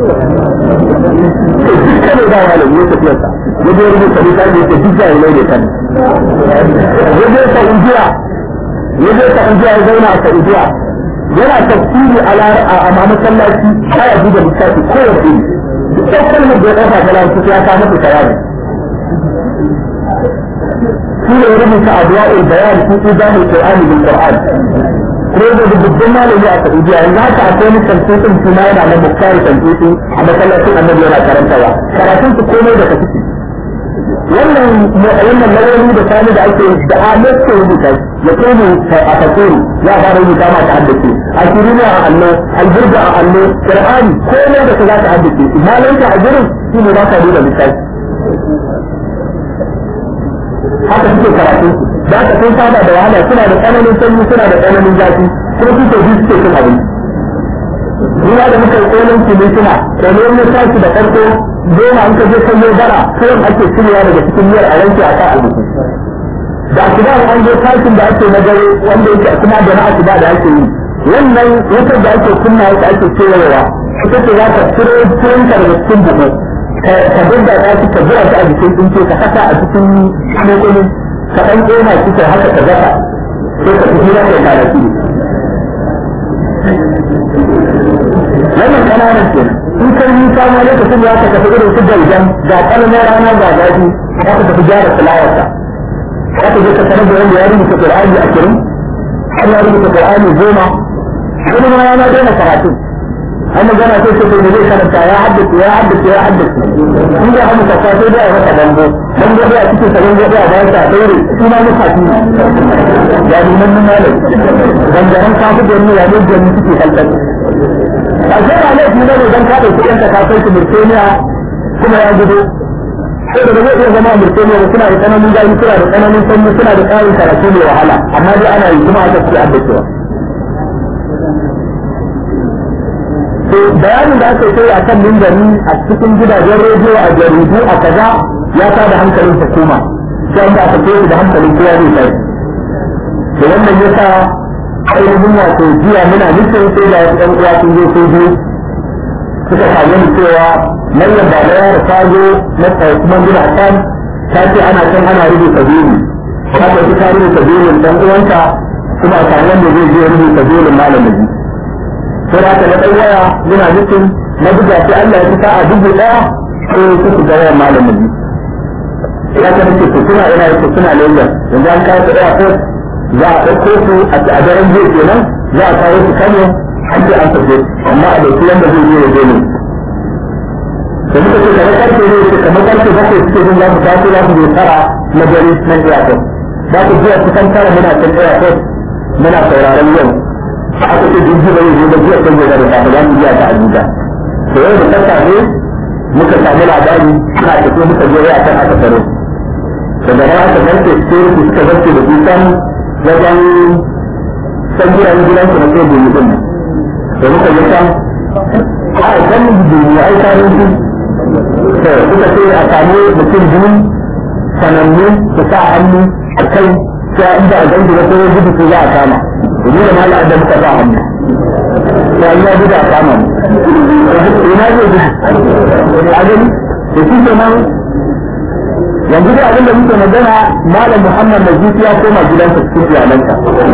duk kano da malami ya tafiya sa ya je rubuta lissafi yake duk jahilai ne kan ya je saudiya ya je saudiya ya zauna a saudiya yana tafsiri a ma masallaci baya buga littafi ko ya fi duk kalmar da ya ɗauka ta lantarki ya kama ta tayari shi ne rubuta adwa'ul bayan fi idamul qur'ani bil qur'an ko da dubban malami a Saudiya yanzu haka akwai wani tantutin suna yana na bukkari tantuti a masallacin annabi yana karantawa karatun su komai da kafi wannan wannan lauyoyi da sani da ake da amet ke rubuta ya kone a fasiri ya fara rubuta ma ta haddace a kirina a allo alburga a allo qur'ani komai da ka za ta haddace malanta a gurin shi ne za ka duba lissafi haka suke karatu za ka sun saba da wahala suna da tsananin sanyi suna da tsananin zafi kuma suke ji suke cin abinci Ina da muka yi kolon kimi suna kolon ya tashi da farko goma an ka je kan yau bara kawai ake cirewa daga cikin miyar a wanke a kan abinci da asuba an je tashin da ake na dare wanda yake kuma da na asuba da ake yi wannan wutar da ake kunna wata ake cewa ita ce za ka ciro tuwonka daga cikin buhu ka dinga ta shi ka jira ta a jikin tsinke ka saka a cikin mokonin ka ɗan ƙona shi ka haka ka zaka sai ka fi hira kai kwanaki wannan ƙananan ke in kai yi kama lokacin ya ka tafi irin su galgan ga ƙalmar rana ga zafi za ka tafi gyara fulawarsa za ka je ka sanar da wanda ya rubuta ƙur'ani a kirin har ya rubuta ƙur'ani goma wani ma ya ma daina karatu an magana sai ce bai zai karanta ya haddace ya haddace ya haddace in da hannu kasa sai dai a masa bango bango dai a cikin sa bango dai a bayan sa daure shi ma muka fi ya ni nan nan malam gangaran ka fi gani ya ne gani suke kalkal a ce ba laifi ne dan ka dauki yanka ka kai su Mauritania kuma ya gudu sai da zai iya zama Mauritania da suna da tsananin gani suna da tsananin sanyi suna da tsarin karatu mai wahala amma dai ana yi kuma aka fi haddacewa bayanin da aka kai a kan mimbari a cikin gidajen rediyo a jaridu a kaza ya ta da hankalin hukuma sai an da aka kai da hankalin kowa zai kai da wannan ya sa ainihin wato jiya muna nufin sai da wasu ɗan uwa sun zo sun zo suka same ni cewa mallam ba da yara ta zo na kuma gina kan ta ce ana can ana rubuta biyu ta ce ta rubuta biyun ɗan uwanta kuma a samu wanda zai je rubuta biyun malamin sai da na ɗan waya muna nufin na buga sai Allah ya fi sa'a dubu ɗaya ko su su gaya malamin ne ya ta nake su suna ina yake suna Lagos yanzu an kawo su ɗaya ko za a ɗauko su a daren jiya kenan za a kawo su Kano an ce an tafi amma a ɗauki wanda zai je ya je ne da muka ce kamar karfe ne ce kamar karfe bakwai suke jin za mu taso za mu je tara na dare nan airport za ku zuwa kusan tara muna can airport muna sauraron yau aka ce jirgi bai zo da jiya kan gobe da safe za mu biya ta Abuja da yau da sassafe muka samu labari ana tafi muka je ya kan aka tsaro daga nan aka zarce security suka zarce da kusan wajen san gidan gidansu na sai gobe din da muka yi can a kan duniya ai tarihi to suka ce a samu mutum biyu sanannu su sa hannu a kai sai inda a gangi da sai gudu su za a kama domin da mala da muka sa hannu sai ya gudu a kama ina zai gudu a gani da shi ke nan yanzu da abin da muke magana malam muhammad najib ya koma gidansa cikin iyalansa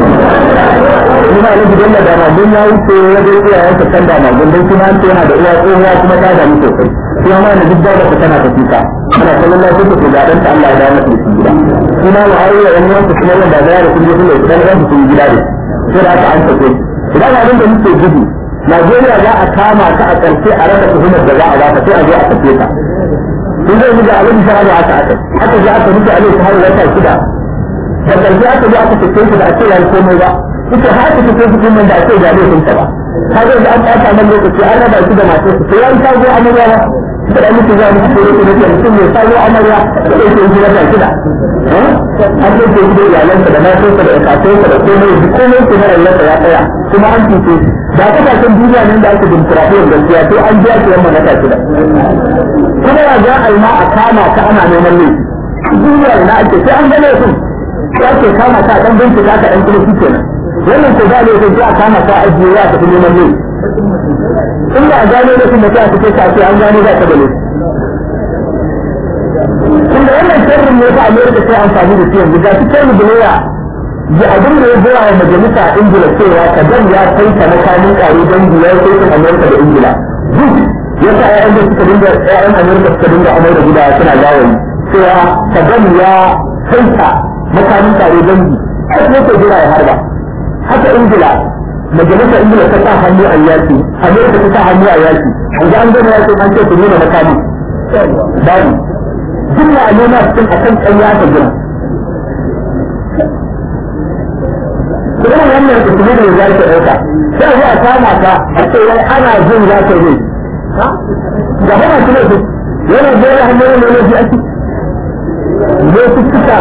ina na gidan da magun ya wuce ya zai iya yanka kan da magun don kuma an yana da uwa tsohuwa kuma ta damu sosai kuma ma na duk da ka tana ta fita ana kallon lafiya ta ga dan ta Allah ya dawo masa da gida kuma mu aure yan yanku kuma wanda da ya kuma kuma dan ran su gida ne sai da aka an tafi idan abin da muke gudu Najeriya za a kama ta a ƙarshe a rasa tuhumar da za a ba ta sai a zo a tafi ta sun zai mutu abin da aka aka aka aka ji aka mutu alai har wata shida da ƙarshe aka ji aka tafi shi da a ce ya komai ba ita har ta tafi su kuma da a ce ga laifin ta ba ka ga da an ɓata man lokaci an raba shi da masu su sai an kago amarya ba da da mutu za mu ci kore kuma da mutum mai kago amarya da ke yi wata shida an ce ke gidan iyalansa da matansa da kakansa da komai da komai ke na rayuwarsa ya tsaya kuma an cuce shi da kasashen duniya nan da ake dimokuraɗiyyar gaskiya to an biya su yamma na ta shida kuma ya za a yi ma a kama ka ana neman laifi duniya na ake sai an gane su ya ke kama ka dan bincika ka dan kuma shi kenan wannan ko ba laifin sai a kama ka ajiye ya tafi neman laifi in ba a gano laifin da ta fice ka ce an gano za ka da laifi tunda wannan sharrin ne fa Amerika sai amfani da shi yanzu ga shi kai Bulaya ya abin da ya gaya wa majalisa Ingila cewa kadan ya kai ta makamin kare dangi ya kai ta Amerika da Ingila duk ya sa ƴaƴan da suka dinga ƴaƴan Amerika suka dinga amai da guda suna gawayi cewa kadan ya kai ta makamin kare dangi haka yake jira ya harba haka Ingila majalisar Ingila ta sa hannu a yaki Amerika ta sa hannu a yaki an ga an gama yaki an ce su nuna makami babu duk na nuna cikin akan ƙarya ta gina kuma wannan usuli da za ta ɗauka sai zuwa kama ka a ce wai ana jin za ta yi ga hana shi ne su yana zai hannun ne ne ji ake ne su cika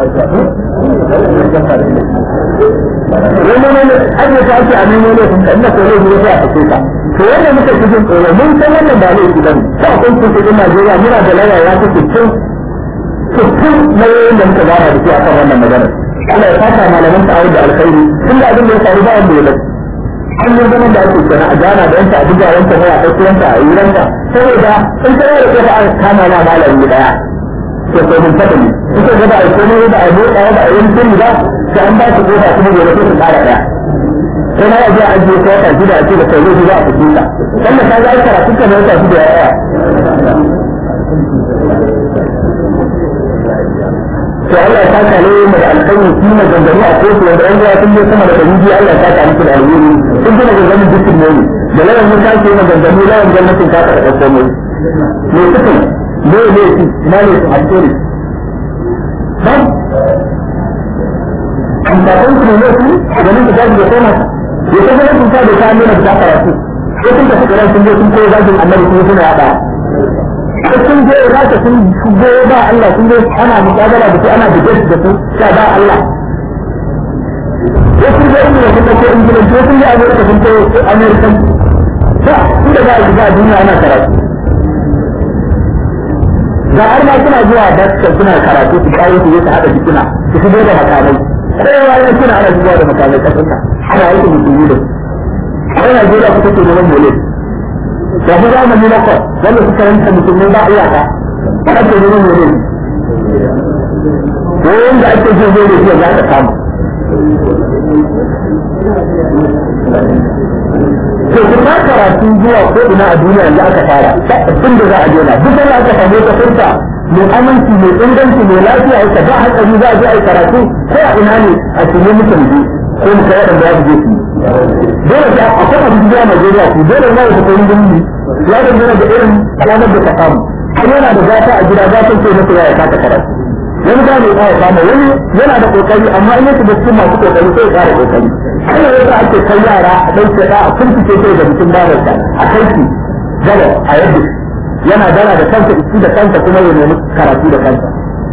wani ne an yi ta ake a nemo ne sun ka ina ko ne ne sai a fice ka to wanda muka fi jin tsoro mun san wannan ba ne su bane sai akwai kuɗin Najeriya muna da laya ya ta cikin cikin nauyin da muka gana da shi akan wannan magana Allah ya fata malaman ta da alkhairi tun da abin da ya faru ba wanda ya bari an yi zaman da ake kenan a gana da yanta a buga yanta mai a ɗauki yanta a yi ranta saboda in ta yi da aka kama na malami daya to ko mun taɓa ne suka ga ba a komai ba a motsa ba a yi sirri ba sai an ba su kofa kuma gobe sai su ƙara ɗaya sai na yaji a ajiye ko wata shida a ce da kai zai za a fi ta wanda ka ga karatu ka ne wata shida ya tsaya to Allah ya saka ne mai alƙawari shi mai gangami a kotu wanda an zuwa sun je sama da ɗari biyu Allah ya saka muku da alheri sun gina gangamin dukkan ne da lawan mun sake yin gangami lawan gwamnatin ta ka ɗauko mai me suka ne ne shi na ne su alƙawari ban amfafin su ne su ganin su gaji da koma ya ta gina sun sa da ta nuna da ta karatu sai sun tafi ƙarar sun je sun koyi zagin annabi kuma suna yaɗa sun je za ka sun shigo ba Allah sun je ana muƙabala da su ana debate da su sha ba Allah wasu je inda sun ɗauko ingilanci wasu je Amerika sun ko Amerikan ba su da za a shiga a duniya ana karatu ga har ma suna zuwa dakta suna karatu su kawo su su haɗa jikina su shigo da makamai kowa yana suna ana shigowa da makamai ƙasarka ana aiki musulmi da su a Najeriya kuka ce neman mole da ku zamani na kwa wanda suka ranta musulmai ba iyaka a ake neman wani ko wanda ake jin zai da za ka samu to ku ta karatu zuwa ko ina a duniya yanzu aka fara tun da za a jona duk wanda aka samu ta furta mai aminci mai inganci mai lafiya ita ba hankali za a je a yi karatu ko a ina ne a cikin mutum ji ko mu kai waɗanda ya je su dole sai akwai abin da Najeriya su dole ne ya fito yin ya dangana da irin ranar da ka samu kuma yana da gata a gida gatan ce masa ya kasa karatu wani ba mai ya samu wani yana da kokari amma in yake da cikin masu kokari sai ya kara kokari haka yasa ake kai yara a ɗauke ɗa a kurkuce sai da mutum babarsa a kai shi gaba a yadda yana dara da kansa isi da kansa kuma ya nemi karatu da kansa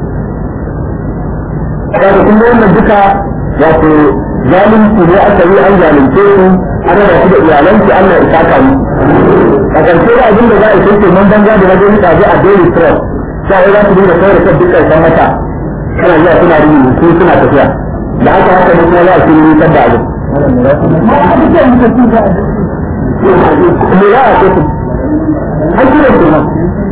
kaga kun ga wannan duka wato zalunci ne aka yi an zalunce su an raba su da iyalanki Allah ya saka mu a ƙarshe da abin da za a kai mun banza da wajen rika ji a daily trust sai za su dinga kai da kan dukkan san mata suna zuwa suna rubutu su suna tafiya da haka haka ne kuma za a kiri nisan da abin. Me za a ce su? An kira su nan.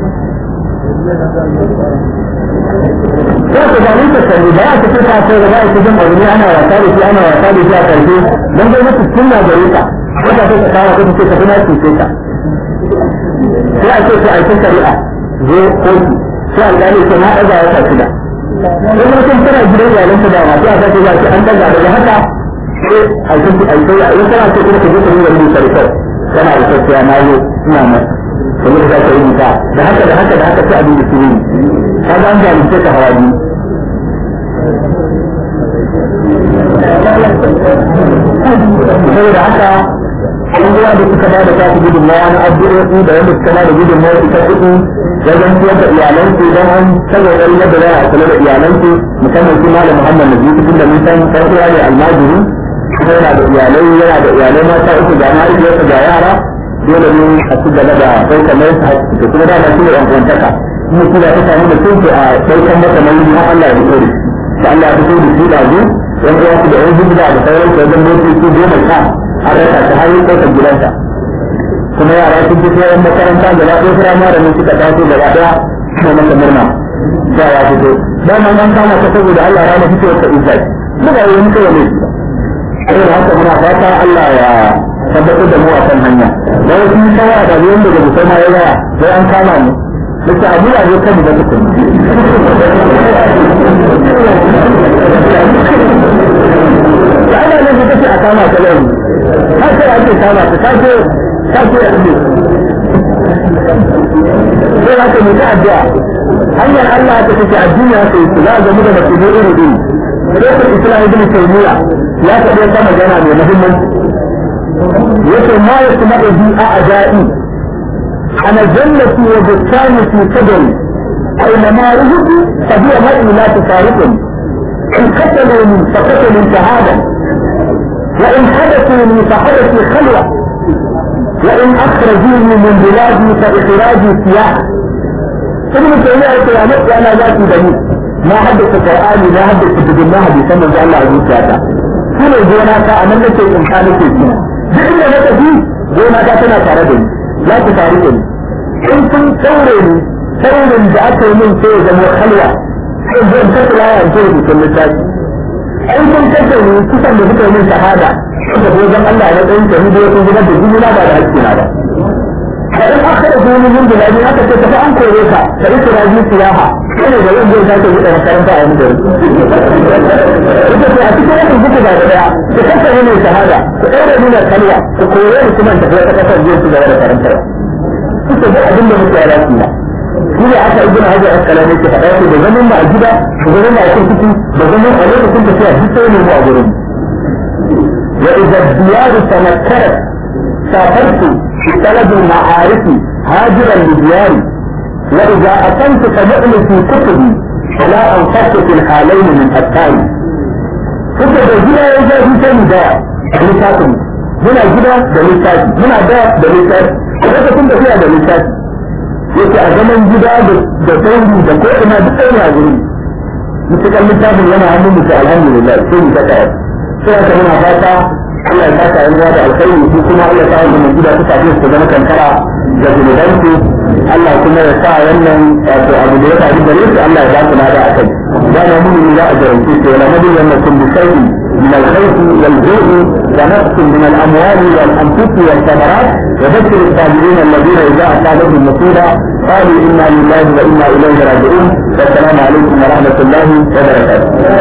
Sai ku zalin ta sani ba a cikin ta sai da za a cikin abu ne ana wasa da shi ana wasa da shi a karshe don zai mutu tun na gare ka wata sai ka kawo kuma sai ka fi na cuce ka. Sai a ce ku aikin shari'a zo kotu sai alƙali ce na ɗaga wata shida. Wani mutum tana gidan iyalansa da masu a sake zaki an ɗaga daga haka sai aikin aikin ya in kana ce kuma ka je ka yi wani sarkar kana da tafiya na yi ina masa. kamar da ka yi ta da haka da haka da haka sai abin da su yi ka ga an zalunce ka hawa biyu saboda haka abubuwa da suka ba da ta su gudunmawa na addu'o'i da wanda suka ba da gudunmawa ita kuɗi wajen ciyar da iyalansu don an sanya ɗari yadda za a kula da iyalansu musamman su malam muhammad na biyu tun da mun san ɗan uwa ne almajiri kuma yana da iyalai yana da iyalai mata uku ga mahaifiyarsa ga yara dole ne a ci gaba da ɗaukar mai da kuma dama shi ne ɗan kwantaka kuma shi da ta samu da tunke a ɗaukar masa nauyi har Allah ya fito da Allah ya fito da shi ɗazu ɗan uwa su da ɗan hijira da sauran su wajen motoci goma sha an rasa ta har ɗaukar gidansa kuma yara sun fito yan makaranta gaba ɗaya firamare ne suka taso gaba ɗaya suna masa murna da ya fito dama an kama ta saboda Allah ya rana fitowar ta izzai muka yi wani kawai ne saboda haka muna fata Allah ya tabbatar da mu a kan hanya da wasu yi shawara da biyan da gusa ma ya yawa sai an kama mu Nake abu a zo kan da tukun. Da ana nan ka ce a kama ta yau. Ka ce ake kama ta ka ce ka ce a ne. Sai haka mu ta addu'a. Hanyar Allah ta take addini haka yake za a gamu da mace ne iri iri. Sai Islam ibn Taymiyyah ya faɗi wata magana mai muhimmanci. Yace ma yasma'u bi a'da'i أنا جنتي وبستاني في كدري أينما رزق فهي مرء لا تفارقني إن قتلوني فقتلوا شهادة وإن حدثوني فحدثي خلوة وإن أخرجوني من بلادي فإخراجي سياحة ابن تيمية يا نفسي أنا ذاتي بني ما حدث قرآني ما حدث كتب الله بسنة الله عز وجل كل جوناك أنا نفسي إمكانك فيها بإن لك فيه جوناك تنا تردني za ku faru da in kun saure ni saurin da aka yi min sai ya zama halwa sai zan ta kula ya ce rubutun littafi in kun kashe ni kusan da kuka yi min shahada da wajen Allah ya tsayin ta hidiyo sun zubar da jini na ba da hakki na ba kadan aka da jini min da lafi aka ce tafi an kore ka ka yi turaji siyaha sai ne da yin zai sake buɗe makaranta a wani gari ita ce a cikin yakin kuka da daya ku kashe ni mai shahada ku ɗaure ni na kalwa ku kore ni kuma tafi wata ƙasar zai ci gaba da karantarwa suka ga abin da muke yara kina shi ne aka ibn hajar asqalani ke faɗa ce da zaman ba a gida da zaman ba a kurkuku da zaman a lokacin tafiya duk sai ne mu a gurin wa idza diyaru tanakkarat safartu fi talab al-ma'arif hajiran li diyari wa idza atantu tamu'lu fi kutubi fala anfaqtu fi al-halayn min attari suka da gida ya zafi sai da littafin muna gida da littafi muna da da littafi lokacin da suna da littafi yake a zaman gida da sauri da ko ina duk ɗaya a guri mutukan littafin yana hannun mutu alhamdulillah sai mu saka yau sai aka muna fata Allah ya saka yan da alkhairi su kuma Allah ya sa wannan gida su tafi su zama kankara da zunubansu Allah kuma ya sa wannan wato abu da ya faru gare su Allah ya ba su lada a kai da na mun za a jarumce su wala nabi wannan kun bi sai من الخوف والجوع ونقص من الاموال والانفس والثمرات وبشر الصابرين الذين اذا اصابتهم مصيبه قالوا انا لله وانا اليه راجعون والسلام عليكم ورحمه الله وبركاته